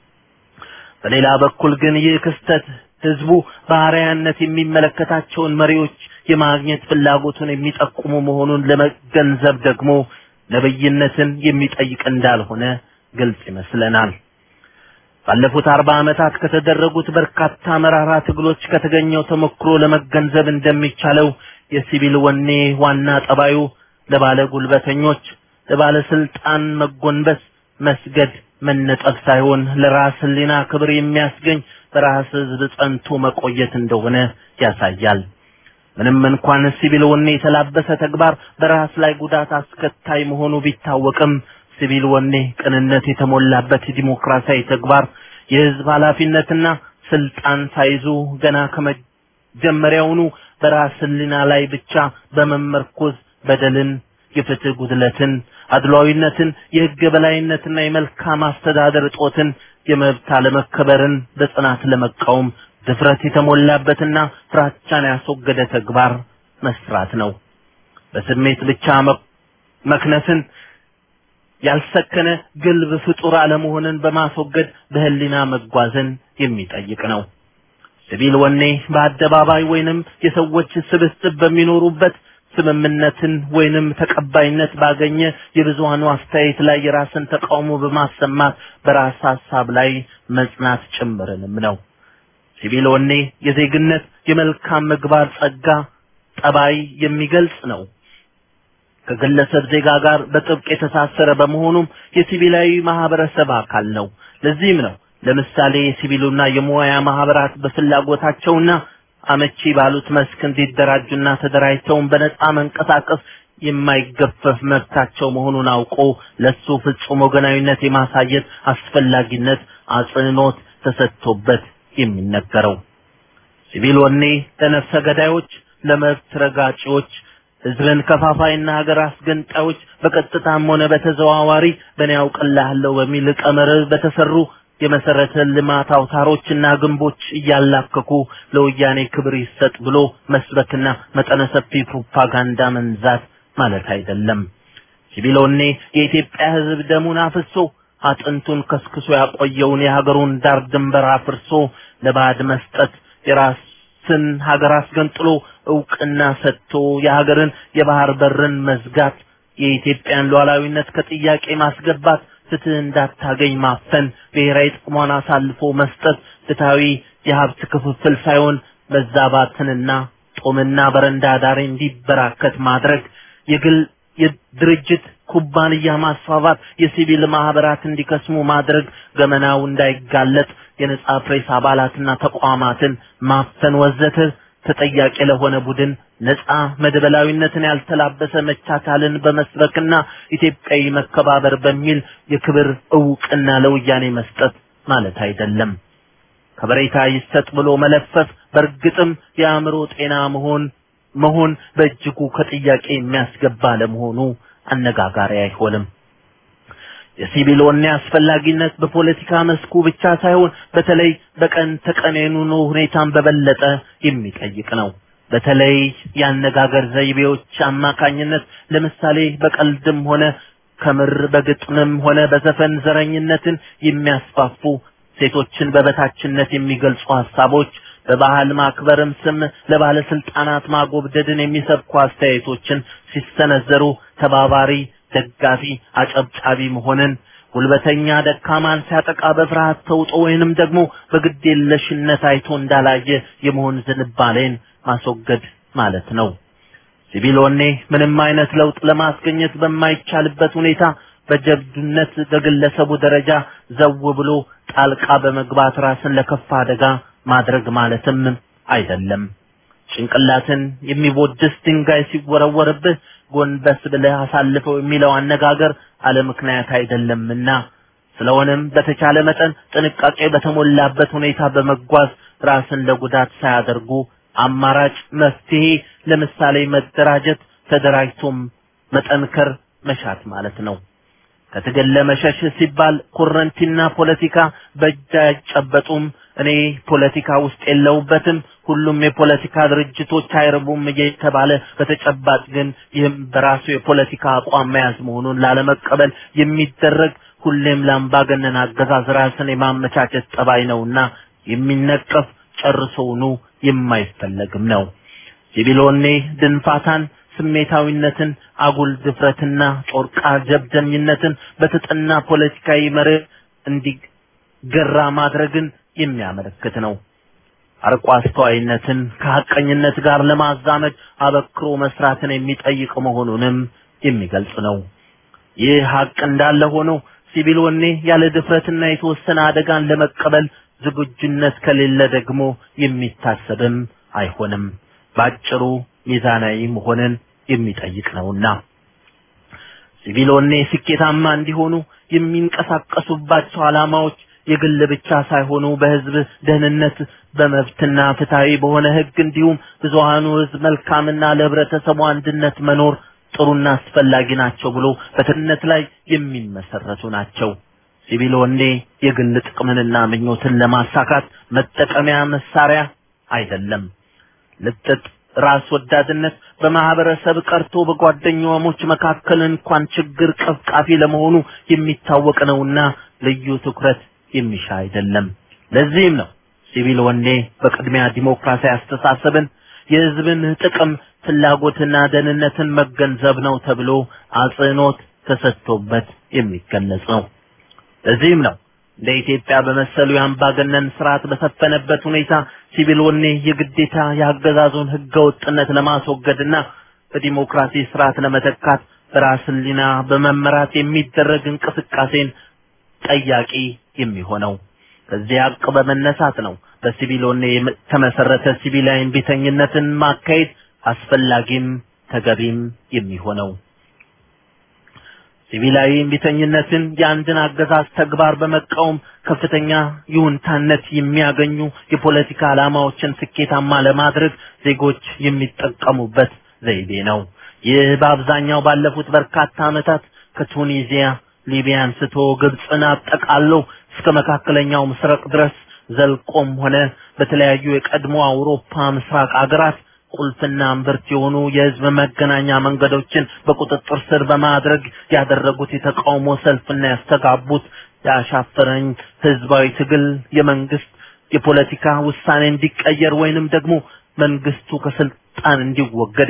በሌላ በኩል ግን ይህ ክስተት ህዝቡ በአርአያነት የሚመለከታቸውን መሪዎች የማግኘት ፍላጎቱን የሚጠቁሙ መሆኑን ለመገንዘብ ደግሞ ነብይነትን የሚጠይቅ እንዳልሆነ ግልጽ ይመስለናል። ባለፉት አርባ ዓመታት ከተደረጉት በርካታ መራራ ትግሎች ከተገኘው ተሞክሮ ለመገንዘብ እንደሚቻለው የሲቪል ወኔ ዋና ጠባዩ ለባለ ጉልበተኞች፣ ለባለስልጣን መጎንበስ፣ መስገድ፣ መነጠፍ ሳይሆን ለራስ ህሊና ክብር የሚያስገኝ በራስ ህዝብ ጸንቶ መቆየት እንደሆነ ያሳያል። ምንም እንኳን ሲቪል ወኔ የተላበሰ ተግባር በራስ ላይ ጉዳት አስከታይ መሆኑ ቢታወቅም ሲቪል ወኔ ቅንነት የተሞላበት ዲሞክራሲያዊ ተግባር የህዝብ ኃላፊነትና ስልጣን ሳይዙ ገና ከመጀመሪያውኑ በራስ ህሊና ላይ ብቻ በመመርኮዝ በደልን፣ የፍትህ ጉድለትን፣ አድሏዊነትን፣ የህግ የበላይነትና የመልካም አስተዳደር እጦትን፣ የመብት አለመከበርን በጽናት ለመቃወም ድፍረት የተሞላበትና ፍራቻን ያስወገደ ተግባር መስራት ነው። በስሜት ብቻ መክነፍን ያልሰከነ ግልብ ፍጡር አለመሆንን በማስወገድ በህሊና መጓዝን የሚጠይቅ ነው። ሲቪል ወኔ በአደባባይ ወይንም የሰዎች ስብስብ በሚኖሩበት ስምምነትን ወይንም ተቀባይነት ባገኘ የብዙሃኑ አስተያየት ላይ የራስን ተቃውሞ በማሰማት በራስ ሀሳብ ላይ መጽናት ጭምርንም ነው። ሲቪል ወኔ የዜግነት የመልካም ምግባር ጸጋ ጠባይ የሚገልጽ ነው። ከግለሰብ ዜጋ ጋር በጥብቅ የተሳሰረ በመሆኑም የሲቪላዊ ማህበረሰብ አካል ነው። ለዚህም ነው ለምሳሌ የሲቪሉና የሙያ ማህበራት በፍላጎታቸውና አመቺ ባሉት መስክ እንዲደራጁና ተደራጅተውን በነጻ መንቀሳቀስ የማይገፈፍ መብታቸው መሆኑን አውቆ ለሱ ፍጹም ወገናዊነት የማሳየት አስፈላጊነት አጽንኦት ተሰጥቶበት የሚነገረው። ሲቪል ወኔ ለነፍሰ ገዳዮች፣ ለመብት ረጋጪዎች ህዝብን ከፋፋይና ሀገር አስገንጣዮች በቀጥታም ሆነ በተዘዋዋሪ በእኔ ያውቅልሃለሁ በሚል ቀመር በተሰሩ የመሰረተ ልማት አውታሮችና ግንቦች እያላከኩ ለወያኔ ክብር ይሰጥ ብሎ መስበክና መጠነ ሰፊ ፕሮፓጋንዳ መንዛት ማለት አይደለም። ሲቢሎኔ የኢትዮጵያ ህዝብ ደሙን አፍሶ አጥንቱን ከስክሶ ያቆየውን የሀገሩን ዳር ድንበር አፍርሶ ለባዕድ መስጠት የራስን ሀገር አስገንጥሎ እውቅና ሰጥቶ የሀገርን የባህር በርን መዝጋት የኢትዮጵያን ሉዓላዊነት ከጥያቄ ማስገባት ፍትህ እንዳታገኝ ማፈን ብሔራዊ ጥቅሟን አሳልፎ መስጠት ፍትሃዊ የሀብት ክፍፍል ሳይሆን መዛባትንና ጦምና በረንዳ ዳሪ እንዲበራከት ማድረግ የግል የድርጅት ኩባንያ ማስፋፋት የሲቪል ማህበራት እንዲከስሙ ማድረግ ገመናው እንዳይጋለጥ የነጻ ፕሬስ አባላትና ተቋማትን ማፈን ወዘተ ተጠያቂ ለሆነ ቡድን ነጻ መደበላዊነትን ያልተላበሰ መቻቻልን በመስበክና ኢትዮጵያዊ መከባበር በሚል የክብር እውቅና ለወያኔ መስጠት ማለት አይደለም። ከበሬታ ይሰጥ ብሎ መለፈፍ በእርግጥም የአእምሮ ጤና መሆን መሆን በእጅጉ ከጥያቄ የሚያስገባ ለመሆኑ አነጋጋሪ አይሆንም። የሲቪሎኔ አስፈላጊነት በፖለቲካ መስኩ ብቻ ሳይሆን በተለይ በቀን ተቀን የኑሮ ሁኔታን በበለጠ የሚጠይቅ ነው። በተለይ የአነጋገር ዘይቤዎች አማካኝነት ለምሳሌ በቀልድም ሆነ ከምር በግጥምም ሆነ በዘፈን ዘረኝነትን የሚያስፋፉ ሴቶችን በበታችነት የሚገልጹ ሀሳቦች በባህል ማክበርም ስም ለባለስልጣናት ማጎብደድን የሚሰብኩ አስተያየቶችን ሲሰነዘሩ ተባባሪ፣ ደጋፊ፣ አጨብጫቢ መሆንን ጉልበተኛ ደካማን ሲያጠቃ በፍርሃት ተውጦ ወይንም ደግሞ በግዴለሽነት አይቶ እንዳላየ የመሆን ዝንባሌን ማስወገድ ማለት ነው። ሲቪሎኔ ምንም አይነት ለውጥ ለማስገኘት በማይቻልበት ሁኔታ በጀብዱነት በግለሰቡ ደረጃ ዘው ብሎ ጣልቃ በመግባት ራስን ለከፋ አደጋ ማድረግ ማለትም አይደለም። ጭንቅላትን የሚቦድስ ድንጋይ ሲወረወርብህ ጎንበስ ብለህ አሳልፈው የሚለው አነጋገር አለ ምክንያት አይደለምና ስለሆነም በተቻለ መጠን ጥንቃቄ በተሞላበት ሁኔታ በመጓዝ ራስን ለጉዳት ሳያደርጉ አማራጭ መፍትሄ ለምሳሌ መደራጀት፣ ተደራጅቶም መጠንከር መሻት ማለት ነው። ከትግል ለመሸሽ ሲባል ኮረንቲና ፖለቲካ በእጅ አይጨበጡም። እኔ ፖለቲካ ውስጥ የለውበትም፣ ሁሉም የፖለቲካ ድርጅቶች አይረቡም እየተባለ በተጨባጭ ግን ይህም በራሱ የፖለቲካ አቋም መያዝ መሆኑን ላለመቀበል የሚደረግ ሁሌም ለአምባገነን አገዛዝ ራስን የማመቻቸት ጠባይ ነውና የሚነቀፍ ጨርሶውኑ የማይፈለግም ነው። ሲቪሎኔ ድንፋታን ስሜታዊነትን፣ አጉል ድፍረትና ጮርቃ ጀብደኝነትን በተጠና ፖለቲካዊ መርህ እንዲገራ ማድረግን የሚያመለክት ነው። አርቆ አስተዋይነትን ከሐቀኝነት ጋር ለማዛመድ አበክሮ መስራትን የሚጠይቅ መሆኑንም የሚገልጽ ነው። ይህ ሐቅ እንዳለ ሆኖ ሲቪሎኔ ያለ ድፍረትና የተወሰነ አደጋን ለመቀበል ዝግጁነት ከሌለ ደግሞ የሚታሰብም አይሆንም። ባጭሩ ሚዛናዊ መሆንን የሚጠይቅ ነውና ሲቪሎኔ ስኬታማ እንዲሆኑ የሚንቀሳቀሱባቸው ዓላማዎች የግል ብቻ ሳይሆኑ በህዝብ ደህንነት በመብትና ፍትሃዊ በሆነ ህግ እንዲሁም ብዙሃኑ ህዝብ መልካምና ለህብረተሰቡ አንድነት መኖር ጥሩና አስፈላጊ ናቸው ብሎ በትነት ላይ የሚመሰረቱ ናቸው። ሲቪሎኔ የግል ጥቅምንና ምኞትን ለማሳካት መጠቀሚያ መሳሪያ አይደለም። ልጥጥ ራስ ወዳድነት በማህበረሰብ ቀርቶ በጓደኛሞች መካከል እንኳን ችግር ቀፍቃፊ ለመሆኑ የሚታወቅ ነውና ልዩ ትኩረት የሚሻ አይደለም። ለዚህም ነው ሲቪል ወኔ በቅድሚያ ዲሞክራሲያዊ አስተሳሰብን የህዝብን ጥቅም ፍላጎትና ደህንነትን መገንዘብ ነው ተብሎ አጽንኦት ተሰጥቶበት የሚገለጽ ነው። ለዚህም ነው እንደ ኢትዮጵያ በመሰሉ የአምባገነን ስርዓት በሰፈነበት ሁኔታ ሲቪል ወኔ የግዴታ የአገዛዙን ህገ ወጥነት ለማስወገድና በዲሞክራሲ ስርዓት ለመተካት በራስ ህሊና በመመራት የሚደረግ እንቅስቃሴን ጠያቂ የሚሆነው። ከዚህ ሀቅ በመነሳት ነው በሲቪል ወኔ የተመሰረተ ሲቪላዊ እምቢተኝነትን ማካሄድ አስፈላጊም ተገቢም የሚሆነው። ሲቪላዊ እምቢተኝነትን የአንድን አገዛዝ ተግባር በመቃወም ከፍተኛ ይሁንታነት የሚያገኙ የፖለቲካ ዓላማዎችን ስኬታማ ለማድረግ ዜጎች የሚጠቀሙበት ዘይቤ ነው። ይህ በአብዛኛው ባለፉት በርካታ ዓመታት ከቱኒዚያ፣ ሊቢያ አንስቶ ግብፅን አጠቃሎ እስከ መካከለኛው ምስራቅ ድረስ ዘልቆም ሆነ በተለያዩ የቀድሞ አውሮፓ ምስራቅ አገራት ቁልፍና እምብርት የሆኑ የህዝብ መገናኛ መንገዶችን በቁጥጥር ስር በማድረግ ያደረጉት የተቃውሞ ሰልፍና ያስተጋቡት ያሻፈረኝ ህዝባዊ ትግል የመንግስት የፖለቲካ ውሳኔ እንዲቀየር ወይንም ደግሞ መንግስቱ ከስልጣን እንዲወገድ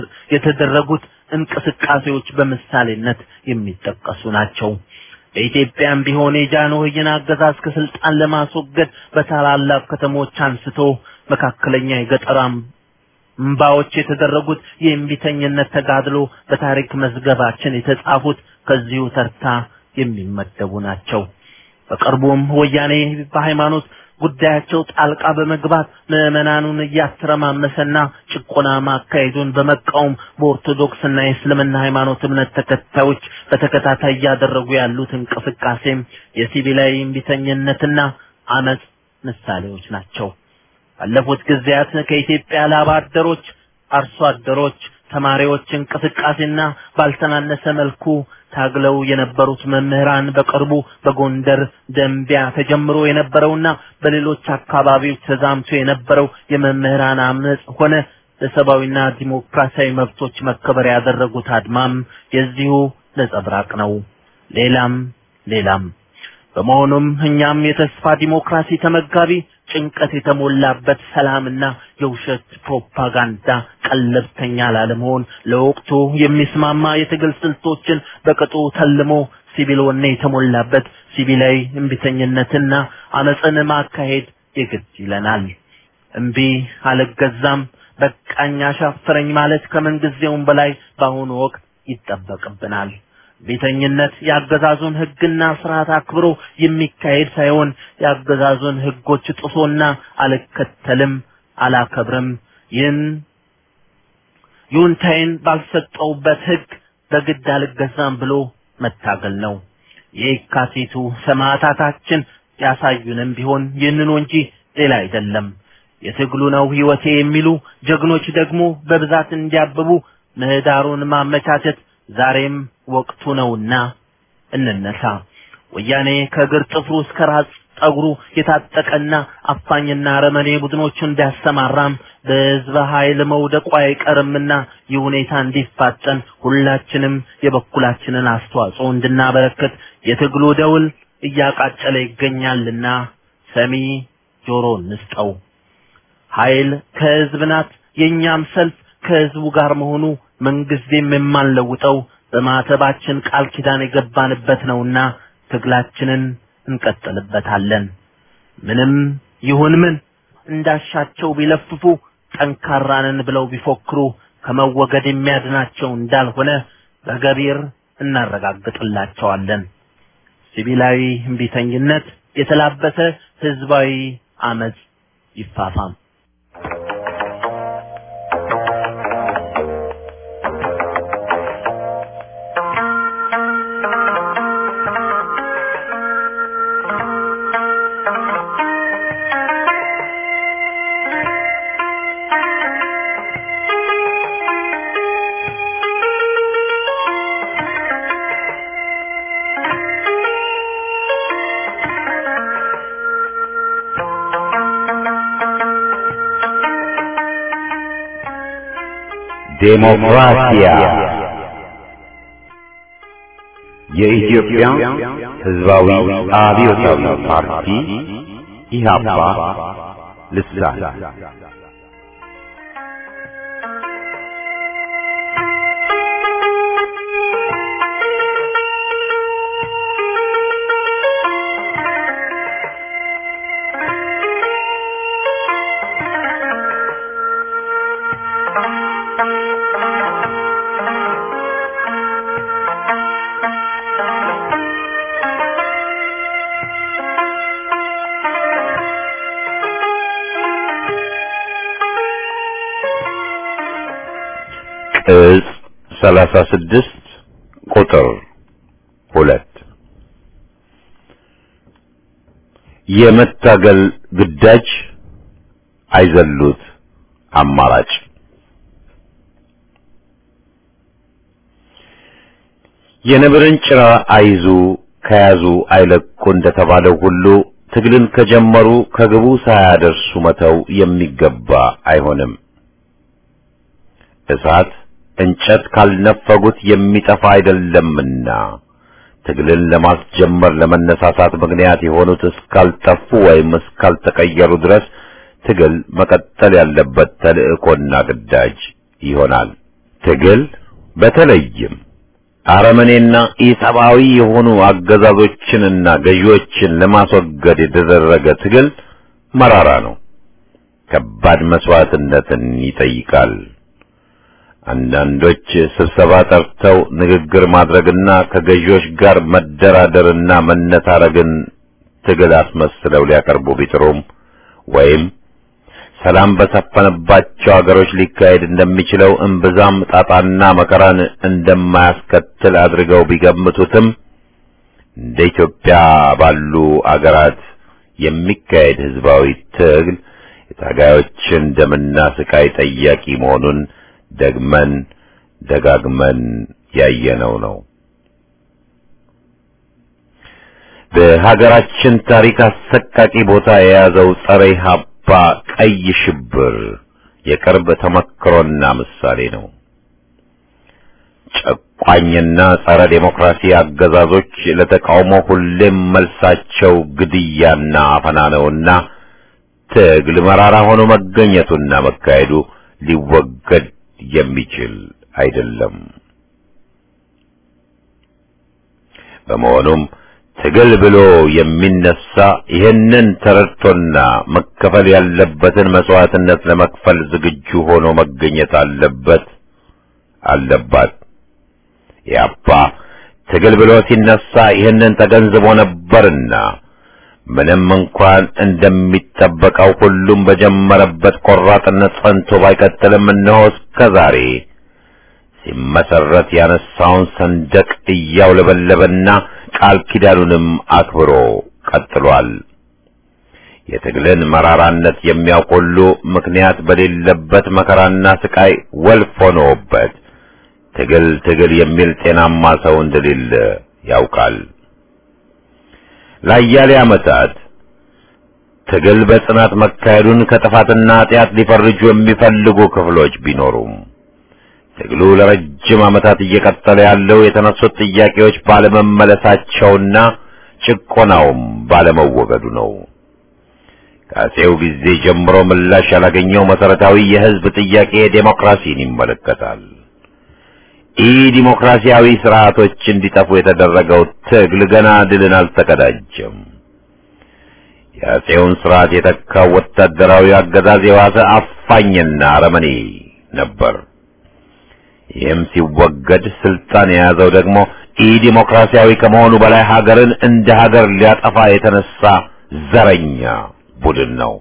የተደረጉት እንቅስቃሴዎች በምሳሌነት የሚጠቀሱ ናቸው። በኢትዮጵያም ቢሆን የጃንሆይን አገዛዝ ከስልጣን ለማስወገድ በታላላቅ ከተሞች አንስቶ መካከለኛ የገጠራም እምባዎች የተደረጉት የእምቢተኝነት ተጋድሎ በታሪክ መዝገባችን የተጻፉት ከዚሁ ተርታ የሚመደቡ ናቸው። በቅርቡም ወያኔ በሃይማኖት ጉዳያቸው ጣልቃ በመግባት ምዕመናኑን እያተረማመሰና ጭቆና ማካሄዱን በመቃወም በኦርቶዶክስና የእስልምና ሃይማኖት እምነት ተከታዮች በተከታታይ እያደረጉ ያሉት እንቅስቃሴም የሲቪላዊ እምቢተኝነትና አመጽ ምሳሌዎች ናቸው። ባለፉት ጊዜያት ከኢትዮጵያ ላባ አደሮች፣ አርሶ አደሮች፣ ተማሪዎች እንቅስቃሴና ባልተናነሰ መልኩ ታግለው የነበሩት መምህራን በቅርቡ በጎንደር ደንቢያ ተጀምሮ የነበረውና በሌሎች አካባቢዎች ተዛምቶ የነበረው የመምህራን አመጽ ሆነ ለሰብአዊና ዲሞክራሲያዊ መብቶች መከበር ያደረጉት አድማም የዚሁ ነጸብራቅ ነው። ሌላም ሌላም። በመሆኑም እኛም የተስፋ ዲሞክራሲ ተመጋቢ ጭንቀት የተሞላበት ሰላምና የውሸት ፕሮፓጋንዳ ቀለብተኛ ላለመሆን ለወቅቱ የሚስማማ የትግል ስልቶችን በቅጡ ተልሞ ሲቪል ወኔ የተሞላበት ሲቪላዊ እምቢተኝነትና አመፅን ማካሄድ የግድ ይለናል። እምቢ አልገዛም፣ በቃኝ፣ አሻፈረኝ ማለት ከምንጊዜውም በላይ በአሁኑ ወቅት ይጠበቅብናል። ቤተኝነት የአገዛዙን ሕግና ስርዓት አክብሮ የሚካሄድ ሳይሆን የአገዛዙን ሕጎች ጥሶና አልከተልም፣ አላከብርም ይህን ይሁንታዬን ባልሰጠውበት ሕግ በግድ አልገዛም ብሎ መታገል ነው። የካቲቱ ሰማዕታታችን ያሳዩንም ቢሆን ይህንኑ እንጂ ሌላ አይደለም። የትግሉ ነው ሕይወቴ የሚሉ ጀግኖች ደግሞ በብዛት እንዲያብቡ ምህዳሩን ማመቻቸት ዛሬም ወቅቱ ነውና እንነሳ። ወያኔ ከእግር ጥፍሩ እስከ ራስ ጠጉሩ የታጠቀና አፋኝና አረመኔ ቡድኖቹን ቢያሰማራም በህዝበ ኃይል መውደቁ አይቀርምና ይህ ሁኔታ እንዲፋጠን ሁላችንም የበኩላችንን አስተዋጽኦ እንድናበረክት የትግሉ ደውል እያቃጨለ ይገኛልና ሰሚ ጆሮ እንስጠው። ኃይል ከህዝብ ናት። የእኛም ሰልፍ ከህዝቡ ጋር መሆኑ ምንጊዜም የማንለውጠው በማተባችን ቃል ኪዳን የገባንበት ነውና ትግላችንን እንቀጥልበታለን። ምንም ይሁን ምን እንዳሻቸው ቢለፍፉ ጠንካራንን ብለው ቢፎክሩ ከመወገድ የሚያድናቸው እንዳልሆነ በገቢር እናረጋግጥላቸዋለን። ሲቪላዊ እምቢተኝነት የተላበሰ ህዝባዊ አመጽ ይፋፋም። ዴሞክራሲያ የኢትዮጵያ ሕዝባዊ አብዮታዊ ፓርቲ ኢህአፓ ልሳን ቅጽ ሰላሳ ስድስት ቁጥር ሁለት የመታገል ግዳጅ አይዘሉት አማራጭ የነብርን ጭራ አይዙ ከያዙ አይለቁ እንደተባለው ሁሉ ትግልን ከጀመሩ ከግቡ ሳያደርሱ መተው የሚገባ አይሆንም። እሳት እንጨት ካልነፈጉት የሚጠፋ አይደለምና ትግልን ለማስጀመር ለመነሳሳት ምክንያት የሆኑት እስካልጠፉ ወይም እስካልተቀየሩ ድረስ ትግል መቀጠል ያለበት ተልእኮና ግዳጅ ይሆናል። ትግል በተለይም አረመኔና ኢሰብአዊ የሆኑ አገዛዞችንና ገዢዎችን ለማስወገድ የተደረገ ትግል መራራ ነው። ከባድ መስዋዕትነትን ይጠይቃል። አንዳንዶች ስብሰባ ጠርተው ንግግር ማድረግና ከገዢዎች ጋር መደራደርና መነታረግን ትግል አስመስለው ሊያቀርቡ ቢጥሩም ወይም ሰላም በሰፈነባቸው አገሮች ሊካሄድ እንደሚችለው እምብዛም ጣጣና መከራን እንደማያስከትል አድርገው ቢገምቱትም እንደ ኢትዮጵያ ባሉ አገራት የሚካሄድ ህዝባዊ ትግል የታጋዮችን ደምና ስቃይ ጠያቂ መሆኑን ደግመን ደጋግመን ያየነው ነው። በሀገራችን ታሪክ አሰቃቂ ቦታ የያዘው ጸረ ኢህአፓ ቀይ ሽብር የቅርብ ተመክሮና ምሳሌ ነው። ጨቋኝና ጸረ ዴሞክራሲ አገዛዞች ለተቃውሞ ሁሌም መልሳቸው ግድያና አፈና ነውና ትግል መራራ ሆኖ መገኘቱና መካሄዱ ሊወገድ የሚችል አይደለም። በመሆኑም ትግል ብሎ የሚነሳ ይህንን ተረድቶና መከፈል ያለበትን መስዋዕትነት ለመክፈል ዝግጁ ሆኖ መገኘት አለበት አለባት። ያባ ትግል ብሎ ሲነሳ ይህንን ተገንዝቦ ነበርና ምንም እንኳን እንደሚጠበቀው ሁሉም በጀመረበት ቆራጥነት ጸንቶ ባይቀጥልም እነሆ እስከ ዛሬ ሲመሰረት ያነሳውን ሰንደቅ እያውለበለበና ቃል ኪዳኑንም አክብሮ ቀጥሏል። የትግልን መራራነት የሚያውቅ ሁሉ ምክንያት በሌለበት መከራና ስቃይ ወልፍ ሆኖበት ትግል ትግል የሚል ጤናማ ሰው እንደሌለ ያውቃል። ለአያሌ ዓመታት ትግል በጽናት መካሄዱን ከጥፋትና ኃጢአት ሊፈርጁ የሚፈልጉ ክፍሎች ቢኖሩም ትግሉ ለረጅም ዓመታት እየቀጠለ ያለው የተነሱት ጥያቄዎች ባለመመለሳቸውና ጭቆናውም ባለመወገዱ ነው። ከአፄው ጊዜ ጀምሮ ምላሽ ያላገኘው መሰረታዊ የሕዝብ ጥያቄ ዴሞክራሲን ይመለከታል። ኢ ዲሞክራሲያዊ ስርዓቶች እንዲጠፉ የተደረገው ትግል ገና ድልን አልተቀዳጀም። የአፄውን ስርዓት የተካው ወታደራዊ አገዛዝ የዋሰ አፋኝና አረመኔ ነበር። ይህም ሲወገድ ስልጣን የያዘው ደግሞ ኢ ዲሞክራሲያዊ ከመሆኑ በላይ ሀገርን እንደ ሀገር ሊያጠፋ የተነሳ ዘረኛ ቡድን ነው።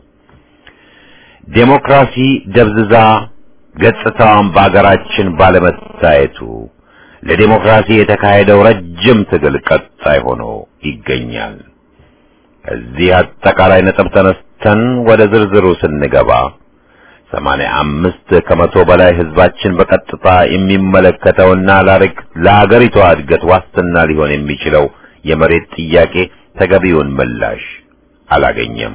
ዴሞክራሲ ደብዝዛ ገጽታዋን በአገራችን ባለመታየቱ ለዴሞክራሲ የተካሄደው ረጅም ትግል ቀጣይ ሆኖ ይገኛል። ከዚህ አጠቃላይ ነጥብ ተነስተን ወደ ዝርዝሩ ስንገባ ሰማንያ አምስት ከመቶ በላይ ህዝባችን በቀጥታ የሚመለከተውና ለአገሪቷ እድገት ዋስትና ሊሆን የሚችለው የመሬት ጥያቄ ተገቢውን ምላሽ አላገኘም።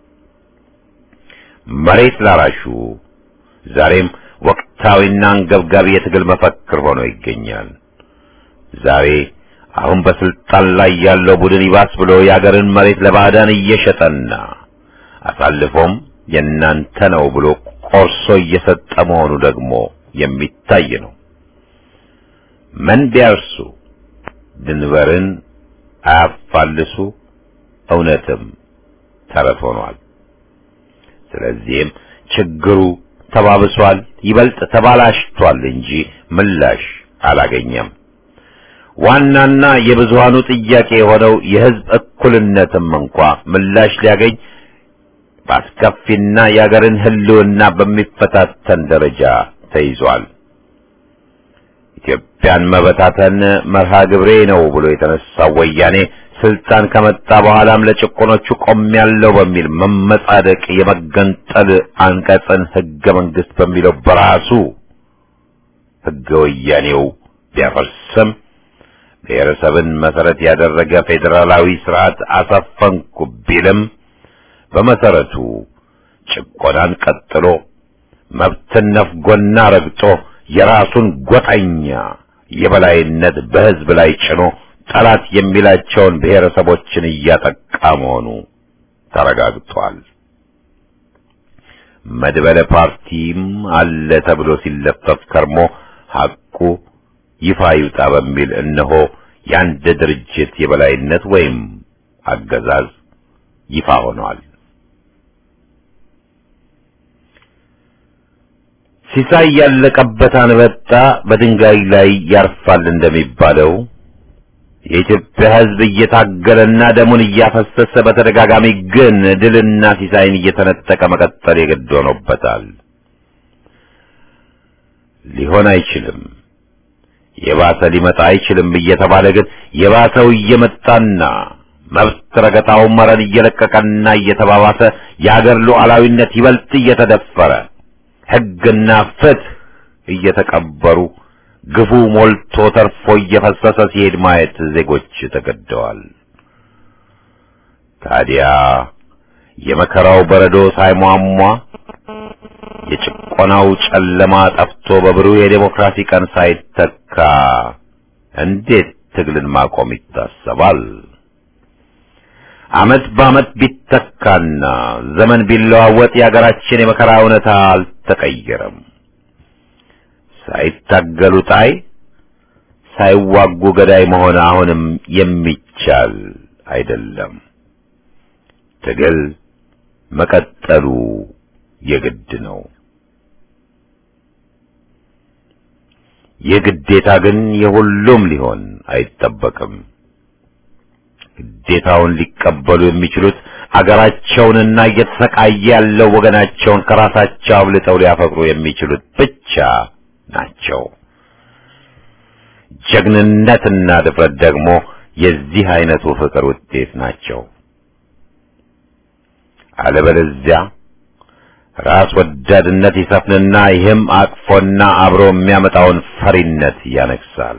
መሬት ላራሹ ዛሬም ወቅታዊና አንገብጋቢ የትግል መፈክር ሆኖ ይገኛል። ዛሬ አሁን በስልጣን ላይ ያለው ቡድን ይባስ ብሎ የአገርን መሬት ለባዕዳን እየሸጠና አሳልፎም የእናንተ ነው ብሎ ቆርሶ እየሰጠ መሆኑ ደግሞ የሚታይ ነው። ምን ቢያርሱ ድንበርን አያፋልሱ እውነትም ተረት ሆኗል። ስለዚህም ችግሩ ተባብሷል፣ ይበልጥ ተባላሽቷል እንጂ ምላሽ አላገኘም። ዋናና የብዙሃኑ ጥያቄ የሆነው የህዝብ እኩልነትም እንኳ ምላሽ ሊያገኝ በአስከፊና የአገርን ህልውና በሚፈታተን ደረጃ ተይዟል። ኢትዮጵያን መበታተን መርሃ ግብሬ ነው ብሎ የተነሳው ወያኔ ስልጣን ከመጣ በኋላም ለጭቆኖቹ ቆሜያለሁ በሚል መመጻደቅ የመገንጠል አንቀጽን ህገ መንግስት በሚለው በራሱ ህገ ወያኔው ቢያፈርስም ብሔረሰብን መሰረት ያደረገ ፌዴራላዊ ስርዓት አሰፈንኩ ቢልም በመሰረቱ ጭቆናን ቀጥሎ መብትን ነፍጎና ረግጦ የራሱን ጎጠኛ የበላይነት በህዝብ ላይ ጭኖ ጠላት የሚላቸውን ብሔረሰቦችን እያጠቃ መሆኑ ተረጋግጧል። መድበለ ፓርቲም አለ ተብሎ ሲለፈፍ ከርሞ ሐቁ ይፋ ይውጣ በሚል እነሆ የአንድ ድርጅት የበላይነት ወይም አገዛዝ ይፋ ሆኗል። ሲሳይ ያለቀበት አንበጣ በድንጋይ ላይ ያርፋል እንደሚባለው የኢትዮጵያ ሕዝብ እየታገለና ደሙን እያፈሰሰ በተደጋጋሚ ግን ድልና ሲሳይን እየተነጠቀ መቀጠል የግድ ሆኖበታል። ሊሆን አይችልም፣ የባሰ ሊመጣ አይችልም እየተባለ ግን የባሰው እየመጣና መብት ረገጣው መረን እየለቀቀና እየተባባሰ የአገር ሉዓላዊነት ይበልጥ እየተደፈረ ሕግና ፍትህ እየተቀበሩ ግፉ ሞልቶ ተርፎ እየፈሰሰ ሲሄድ ማየት ዜጎች ተገደዋል። ታዲያ የመከራው በረዶ ሳይሟሟ የጭቆናው ጨለማ ጠፍቶ በብሩህ የዴሞክራሲ ቀን ሳይተካ እንዴት ትግልን ማቆም ይታሰባል? ዓመት በዓመት ቢተካና ዘመን ቢለዋወጥ የአገራችን የመከራ እውነታ አልተቀየረም። ሳይታገሉ ጣይ ሳይዋጉ ገዳይ መሆን አሁንም የሚቻል አይደለም። ትግል መቀጠሉ የግድ ነው። የግዴታ ግን የሁሉም ሊሆን አይጠበቅም። ግዴታውን ሊቀበሉ የሚችሉት አገራቸውንና እየተሰቃየ ያለው ወገናቸውን ከራሳቸው አብልጠው ሊያፈቅሩ የሚችሉት ብቻ ናቸው። ጀግንነትና ድፍረት ደግሞ የዚህ አይነቱ ፍቅር ውጤት ናቸው። አለበለዚያ ራስ ወዳድነት ይሰፍንና ይህም አቅፎና አብሮ የሚያመጣውን ፈሪነት ያነግሳል።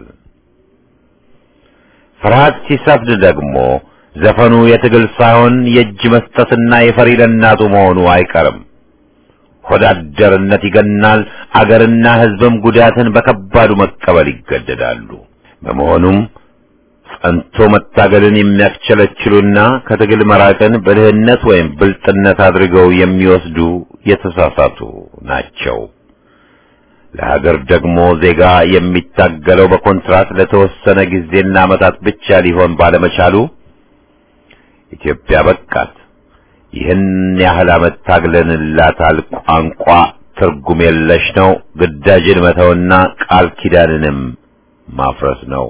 ፍርሃት ሲሰፍን ደግሞ ዘፈኑ የትግል ሳይሆን የእጅ መስጠትና የፈሪ ለእናቱ መሆኑ አይቀርም። ሆዳደርነት ይገናል። አገርና ሕዝብም ጉዳትን በከባዱ መቀበል ይገደዳሉ። በመሆኑም ጸንቶ መታገልን የሚያስቸለችሉና ከትግል መራቅን ብልህነት ወይም ብልጥነት አድርገው የሚወስዱ የተሳሳቱ ናቸው። ለሀገር ደግሞ ዜጋ የሚታገለው በኮንትራት ለተወሰነ ጊዜና ዓመታት ብቻ ሊሆን ባለመቻሉ ኢትዮጵያ በቃት ይህን ያህል ዓመት ታግለንላታል። ቋንቋ ትርጉም የለሽ ነው። ግዳጅን መተውና ቃል ኪዳንንም ማፍረስ ነው።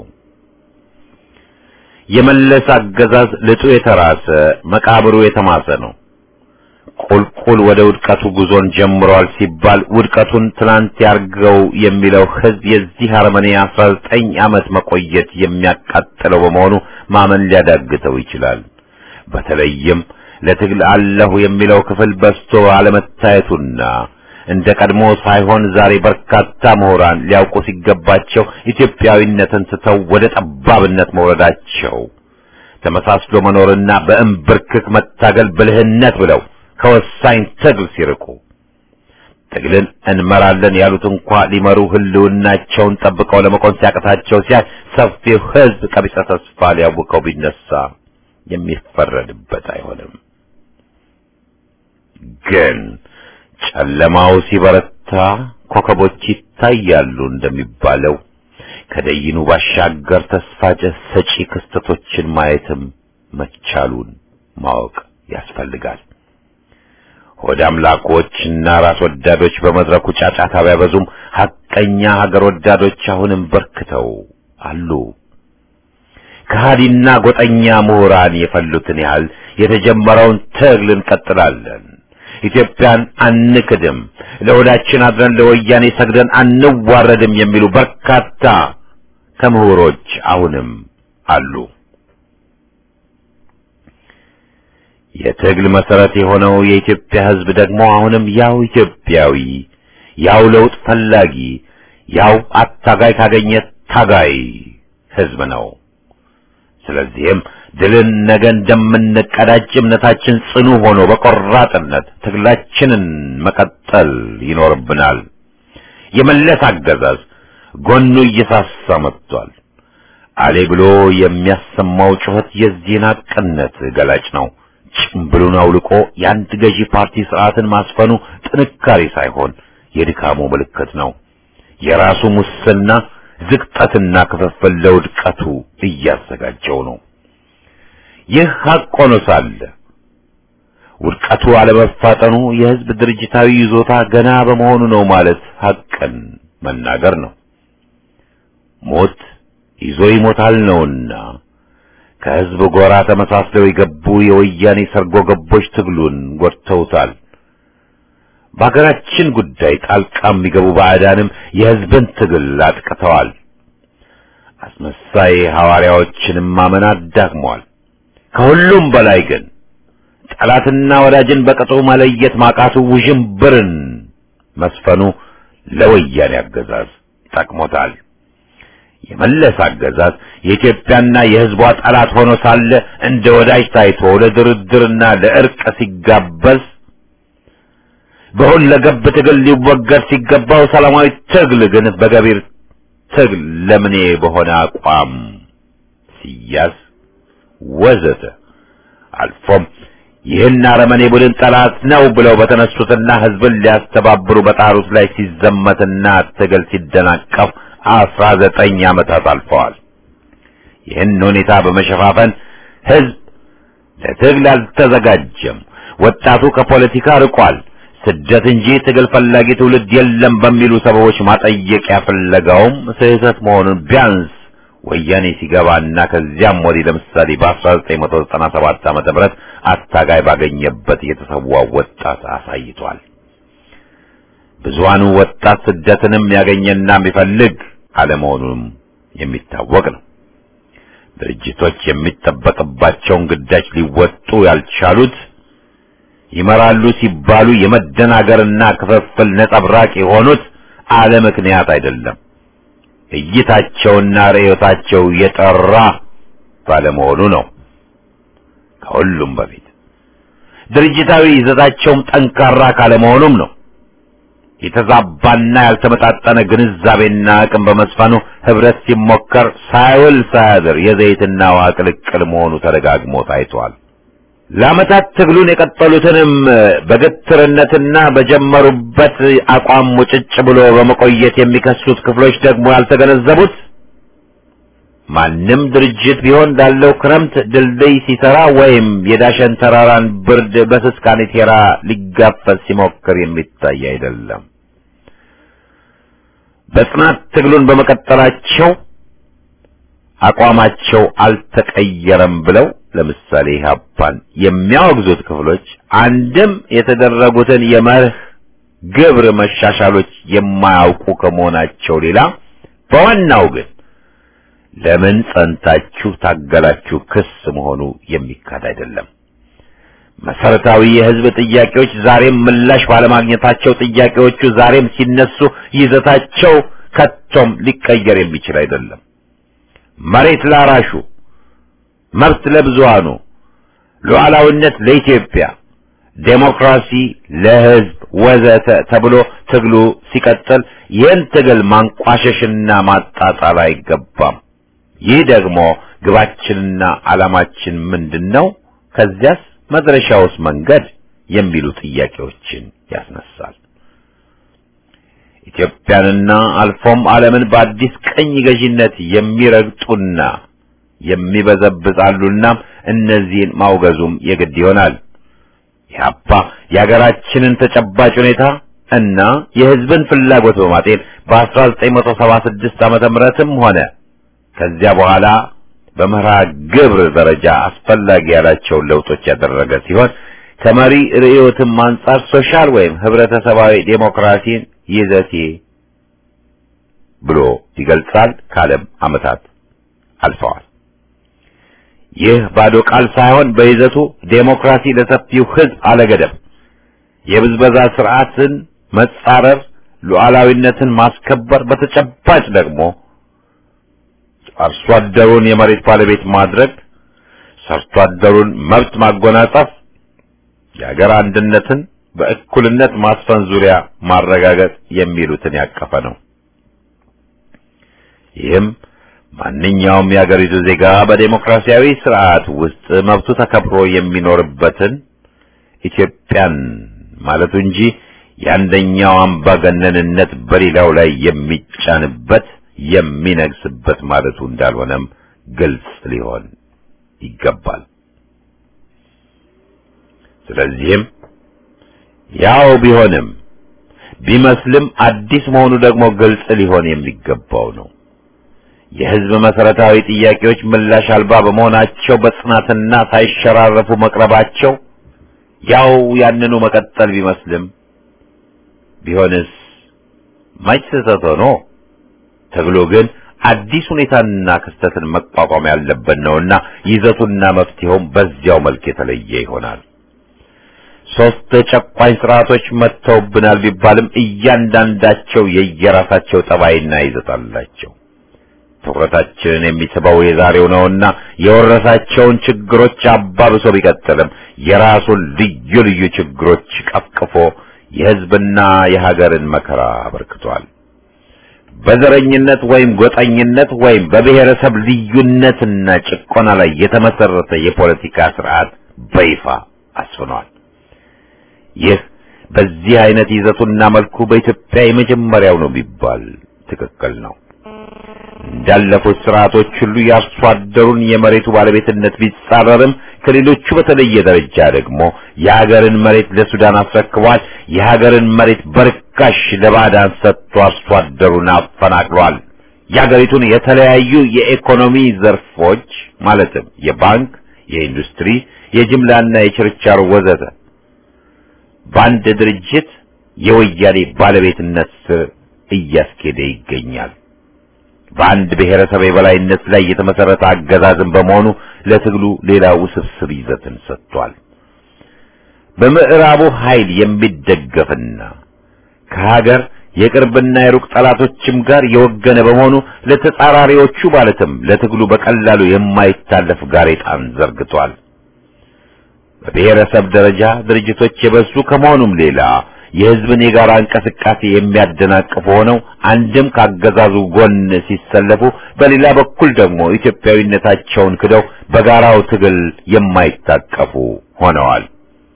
የመለስ አገዛዝ ልጡ የተራሰ መቃብሩ የተማሰ ነው። ቁልቁል ወደ ውድቀቱ ጉዞን ጀምሯል ሲባል ውድቀቱን ትናንት ያርገው የሚለው ሕዝብ የዚህ አረመኔ አስራ ዘጠኝ ዓመት መቆየት የሚያቃጥለው በመሆኑ ማመን ሊያዳግተው ይችላል። በተለይም ለትግል አለሁ የሚለው ክፍል በስቶ አለመታየቱና እንደ ቀድሞ ሳይሆን ዛሬ በርካታ ምሁራን ሊያውቁ ሲገባቸው ኢትዮጵያዊነትን ስተው ወደ ጠባብነት መውረዳቸው ተመሳስሎ መኖርና በእምብርክክ መታገል ብልህነት ብለው ከወሳኝ ትግል ሲርቁ ትግልን እንመራለን ያሉት እንኳ ሊመሩ ህልውናቸውን ጠብቀው ለመቆም ሲያቅታቸው ሲያይ ሰፊው ሕዝብ ቀቢጸ ተስፋ ሊያውቀው ቢነሳ የሚፈረድበት አይሆንም። ግን ጨለማው ሲበረታ ኮከቦች ይታያሉ እንደሚባለው ከደይኑ ባሻገር ተስፋ ሰጪ ክስተቶችን ማየትም መቻሉን ማወቅ ያስፈልጋል። ሆድ አምላኮችና ራስ ወዳዶች በመድረኩ ጫጫታ ቢያበዙም ሐቀኛ ሀገር ወዳዶች አሁንም በርክተው አሉ። ከሃዲና ጎጠኛ ምሁራን የፈሉትን ያህል የተጀመረውን ትግል እንቀጥላለን። ኢትዮጵያን አንክድም፣ ለወዳችን አድረን ለወያኔ ሰግደን አንዋረድም የሚሉ በርካታ ከምሁሮች አሁንም አሉ። የትግል መሰረት የሆነው የኢትዮጵያ ሕዝብ ደግሞ አሁንም ያው ኢትዮጵያዊ፣ ያው ለውጥ ፈላጊ፣ ያው አታጋይ ካገኘ ታጋይ ሕዝብ ነው። ስለዚህም ድልን ነገ እንደምንቀዳጅ እምነታችን ጽኑ ሆኖ በቆራጥነት ትግላችንን መቀጠል ይኖርብናል። የመለስ አገዛዝ ጎኑ እየሳሳ መጥቷል። አሌ ብሎ የሚያሰማው ጩኸት የዚህን ሐቅነት ገላጭ ነው። ጭምብሉን አውልቆ የአንድ ገዢ ፓርቲ ስርዓትን ማስፈኑ ጥንካሬ ሳይሆን የድካሙ ምልክት ነው። የራሱ ሙስና ዝቅጠትና ክፍፍል ለውድቀቱ እያዘጋጀው ነው። ይህ ሐቅ ሆኖ ሳለ ውድቀቱ አለመፋጠኑ የሕዝብ ድርጅታዊ ይዞታ ገና በመሆኑ ነው ማለት ሐቅን መናገር ነው። ሞት ይዞ ይሞታል ነውና ከሕዝብ ጎራ ተመሳስለው የገቡ የወያኔ ሰርጎ ገቦች ትግሉን ጎድተውታል። በሀገራችን ጉዳይ ጣልቃ የሚገቡ ባዕዳንም የሕዝብን ትግል አጥቅተዋል። አስመሳይ ሐዋርያዎችንም ማመን አዳክመዋል። ከሁሉም በላይ ግን ጠላትና ወዳጅን በቅጡ መለየት ማቃቱ ውዥንብርን መስፈኑ ለወያኔ አገዛዝ ጠቅሞታል። የመለስ አገዛዝ የኢትዮጵያና የሕዝቧ ጠላት ሆኖ ሳለ እንደ ወዳጅ ታይቶ ለድርድርና ለእርቅ ሲጋበዝ በሁለገብ ትግል ሊወገድ ሲገባው ሰላማዊ ትግል ግን በገቢር ትግል ለምኔ በሆነ አቋም ሲያዝ ወዘተ አልፎም ይህን አረመኔ ቡድን ጠላት ነው ብለው በተነሱትና ሕዝብን ሊያስተባብሩ በጣሩት ላይ ሲዘመትና ትግል ሲደናቀፍ አስራ ዘጠኝ ዓመታት አልፈዋል። ይህን ሁኔታ በመሸፋፈን ሕዝብ ለትግል አልተዘጋጀም፣ ወጣቱ ከፖለቲካ ርቋል፣ ስደት እንጂ ትግል ፈላጊ ትውልድ የለም በሚሉ ሰበቦች ማጠየቂያ ፍለጋውም ስህተት መሆኑን ቢያንስ ወያኔ ሲገባና ከዚያም ወዲህ ለምሳሌ በ1997 ዓመተ ምህረት አታጋይ ባገኘበት የተሰዋው ወጣት አሳይቷል። ብዙሃኑ ወጣት ስደትንም ያገኘና የሚፈልግ አለመሆኑም የሚታወቅ ነው። ድርጅቶች የሚጠበቅባቸውን ግዳጅ ሊወጡ ያልቻሉት ይመራሉ ሲባሉ የመደናገርና ክፍፍል ነጸብራቅ የሆኑት አለ ምክንያት አይደለም። እይታቸውና ርዕዮታቸው የጠራ ባለመሆኑ ነው። ከሁሉም በፊት ድርጅታዊ ይዘታቸውም ጠንካራ ካለመሆኑም ነው። የተዛባና ያልተመጣጠነ ግንዛቤና አቅም በመስፈኑ ህብረት ሲሞከር ሳይውል ሳያድር የዘይትና ውሃ ቅልቅል መሆኑ ተደጋግሞ ታይቷል። ለዓመታት ትግሉን የቀጠሉትንም በግትርነትና በጀመሩበት አቋም ሙጭጭ ብሎ በመቆየት የሚከሱት ክፍሎች ደግሞ ያልተገነዘቡት ማንም ድርጅት ቢሆን ላለው ክረምት ድልድይ ሲሰራ ወይም የዳሸን ተራራን ብርድ በስስ ካኔቴራ ሊጋፈጥ ሲሞክር የሚታይ አይደለም። በጽናት ትግሉን በመቀጠላቸው አቋማቸው አልተቀየረም ብለው ለምሳሌ ኢህአፓን የሚያወግዙት ክፍሎች አንድም የተደረጉትን የመርህ ግብር መሻሻሎች የማያውቁ ከመሆናቸው ሌላ በዋናው ግን ለምን ጸንታችሁ ታገላችሁ ክስ መሆኑ የሚካድ አይደለም። መሰረታዊ የህዝብ ጥያቄዎች ዛሬም ምላሽ ባለማግኘታቸው ጥያቄዎቹ ዛሬም ሲነሱ ይዘታቸው ከቶም ሊቀየር የሚችል አይደለም። መሬት ላራሹ፣ መብት ለብዙሃኑ፣ ሉዓላዊነት ለኢትዮጵያ፣ ዴሞክራሲ ለህዝብ ወዘተ ተብሎ ትግሉ ሲቀጥል ይህን ትግል ማንቋሸሽና ማጣጣል አይገባም። ይህ ደግሞ ግባችንና ዓላማችን ምንድን ነው? ከዚያስ መድረሻውስ መንገድ የሚሉ ጥያቄዎችን ያስነሳል። ኢትዮጵያንና አልፎም ዓለምን በአዲስ ቀኝ ገዢነት የሚረግጡና የሚበዘብዛሉና እነዚህን ማውገዙም የግድ ይሆናል። ኢህአፓ የሀገራችንን ተጨባጭ ሁኔታ እና የህዝብን ፍላጎት በማጤን በ1976 ዓመተ ምህረትም ሆነ ከዚያ በኋላ በመርሃ ግብር ደረጃ አስፈላጊ ያላቸውን ለውጦች ያደረገ ሲሆን ከመሪ ርዕዮትም አንጻር ሶሻል ወይም ህብረተሰባዊ ዴሞክራሲን ይዘቴ ብሎ ይገልጻል። ካለም ዓመታት አልፈዋል። ይህ ባዶ ቃል ሳይሆን በይዘቱ ዴሞክራሲ ለሰፊው ህዝብ አለገደብ የብዝበዛ ስርዓትን መጻረር፣ ሉዓላዊነትን ማስከበር፣ በተጨባጭ ደግሞ አርሶ አደሩን የመሬት ባለቤት ማድረግ፣ ሰርቶ አደሩን መብት ማጎናጸፍ፣ የሀገር አንድነትን በእኩልነት ማስፈን ዙሪያ ማረጋገጥ የሚሉትን ያቀፈ ነው። ይህም ማንኛውም የሀገሪቱ ዜጋ በዴሞክራሲያዊ ስርዓት ውስጥ መብቱ ተከብሮ የሚኖርበትን ኢትዮጵያን ማለቱ እንጂ የአንደኛው አምባገነንነት በሌላው ላይ የሚጫንበት የሚነግስበት ማለቱ እንዳልሆነም ግልጽ ሊሆን ይገባል። ስለዚህም ያው ቢሆንም ቢመስልም አዲስ መሆኑ ደግሞ ግልጽ ሊሆን የሚገባው ነው። የህዝብ መሰረታዊ ጥያቄዎች ምላሽ አልባ በመሆናቸው በጽናትና ሳይሸራረፉ መቅረባቸው ያው ያንኑ መቀጠል ቢመስልም ቢሆንስ መች ስህተት ሆኖ ተብሎ ግን አዲስ ሁኔታንና ክስተትን መቋቋም ያለበት ነውና ይዘቱና መፍትሄውም በዚያው መልክ የተለየ ይሆናል። ሶስት ጨቋኝ ስርዓቶች መጥተውብናል ቢባልም እያንዳንዳቸው የየራሳቸው ጠባይና ይዘት አላቸው። ትኩረታችንን የሚስበው የዛሬው ነውና የወረሳቸውን ችግሮች አባብሶ ቢቀጥልም የራሱን ልዩ ልዩ ችግሮች ቀፍቅፎ የህዝብና የሀገርን መከራ አበርክቷል። በዘረኝነት ወይም ጎጠኝነት ወይም በብሔረሰብ ልዩነትና ጭቆና ላይ የተመሰረተ የፖለቲካ ስርዓት በይፋ አስፍኗል። ይህ በዚህ አይነት ይዘቱና መልኩ በኢትዮጵያ የመጀመሪያው ነው ቢባል ትክክል ነው። እንዳለፉት ስርዓቶች ሁሉ የአርሶ አደሩን የመሬቱ ባለቤትነት ቢጻረርም ከሌሎቹ በተለየ ደረጃ ደግሞ የሀገርን መሬት ለሱዳን አስረክቧል። የሀገርን መሬት በርካሽ ለባዕዳን ሰጥቶ አርሶ አደሩን አፈናቅሏል። የሀገሪቱን የተለያዩ የኢኮኖሚ ዘርፎች ማለትም የባንክ፣ የኢንዱስትሪ፣ የጅምላና የችርቻሮ ወዘተ በአንድ ድርጅት የወያኔ ባለቤትነት ስር እያስኬደ ይገኛል። በአንድ ብሔረሰብ የበላይነት ላይ የተመሰረተ አገዛዝን በመሆኑ ለትግሉ ሌላ ውስብስብ ይዘትን ሰጥቷል። በምዕራቡ ኃይል የሚደገፍና ከሀገር የቅርብና የሩቅ ጠላቶችም ጋር የወገነ በመሆኑ ለተጻራሪዎቹ ማለትም ለትግሉ በቀላሉ የማይታለፍ ጋሬጣን ዘርግቷል። በብሔረሰብ ደረጃ ድርጅቶች የበዙ ከመሆኑም ሌላ የሕዝብን የጋራ እንቅስቃሴ የሚያደናቅፉ ሆነው አንድም ካገዛዙ ጎን ሲሰለፉ፣ በሌላ በኩል ደግሞ ኢትዮጵያዊነታቸውን ክደው በጋራው ትግል የማይታቀፉ ሆነዋል።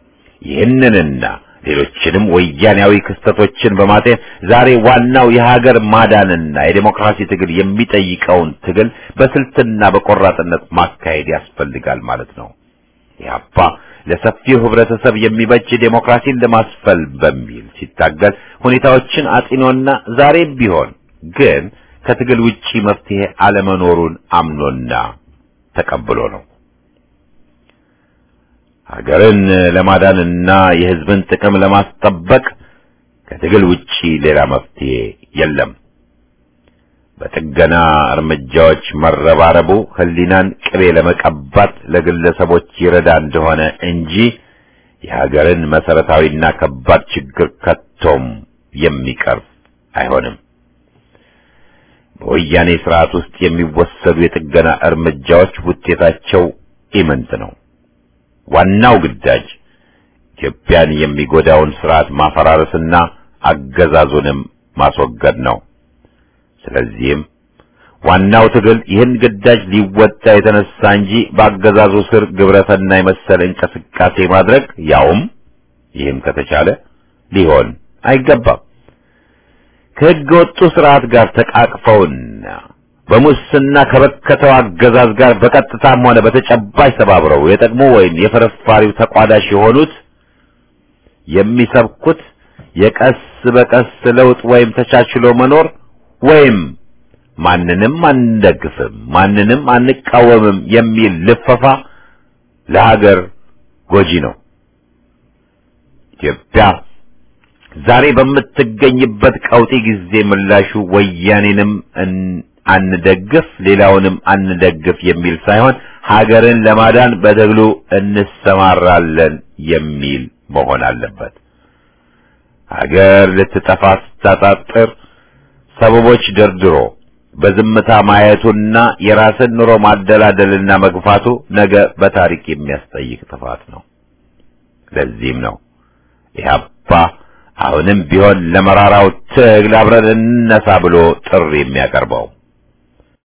ይህንንና ሌሎችንም ወያኔያዊ ክስተቶችን በማጤን ዛሬ ዋናው የሀገር ማዳንና የዴሞክራሲ ትግል የሚጠይቀውን ትግል በስልትና በቆራጥነት ማካሄድ ያስፈልጋል ማለት ነው። ኢህአፓ ለሰፊው ህብረተሰብ የሚበጅ ዴሞክራሲን ለማስፈል በሚል ሲታገል ሁኔታዎችን አጢኖና ዛሬም ቢሆን ግን ከትግል ውጪ መፍትሄ አለመኖሩን አምኖና ተቀብሎ ነው። ሀገርን ለማዳንና የህዝብን ጥቅም ለማስጠበቅ ከትግል ውጪ ሌላ መፍትሄ የለም። በጥገና እርምጃዎች መረባረቡ ህሊናን ቅቤ ለመቀባት ለግለሰቦች ይረዳ እንደሆነ እንጂ የሀገርን መሰረታዊና ከባድ ችግር ከቶም የሚቀርፍ አይሆንም። በወያኔ ስርዓት ውስጥ የሚወሰዱ የጥገና እርምጃዎች ውጤታቸው ኢምንት ነው። ዋናው ግዳጅ ኢትዮጵያን የሚጎዳውን ስርዓት ማፈራረስና አገዛዙንም ማስወገድ ነው። ስለዚህም ዋናው ትግል ይህን ግዳጅ ሊወጣ የተነሳ እንጂ በአገዛዙ ስር ግብረሰና የመሰለ እንቅስቃሴ ማድረግ ያውም ይህም ከተቻለ ሊሆን አይገባም። ከሕገ ወጡ ስርዓት ጋር ተቃቅፈውና በሙስና ከበከተው አገዛዝ ጋር በቀጥታም ሆነ በተጨባጭ ተባብረው የጠቅሞ ወይም የፍርፋሪው ተቋዳሽ የሆኑት የሚሰብኩት የቀስ በቀስ ለውጥ ወይም ተቻችሎ መኖር ወይም ማንንም አንደግፍም፣ ማንንም አንቃወምም የሚል ልፈፋ ለሀገር ጎጂ ነው። ኢትዮጵያ ዛሬ በምትገኝበት ቀውጢ ጊዜ ምላሹ ወያኔንም አንደግፍ ሌላውንም አንደግፍ የሚል ሳይሆን ሀገርን ለማዳን በትግሉ እንሰማራለን የሚል መሆን አለበት። ሀገር ልትጠፋ ስታጣጥር ሰበቦች ደርድሮ በዝምታ ማየቱና የራስን ኑሮ ማደላደልና መግፋቱ ነገ በታሪክ የሚያስጠይቅ ጥፋት ነው። ለዚህም ነው ኢህአፓ አሁንም ቢሆን ለመራራው ትግል አብረን እንነሳ ብሎ ጥሪ የሚያቀርበው።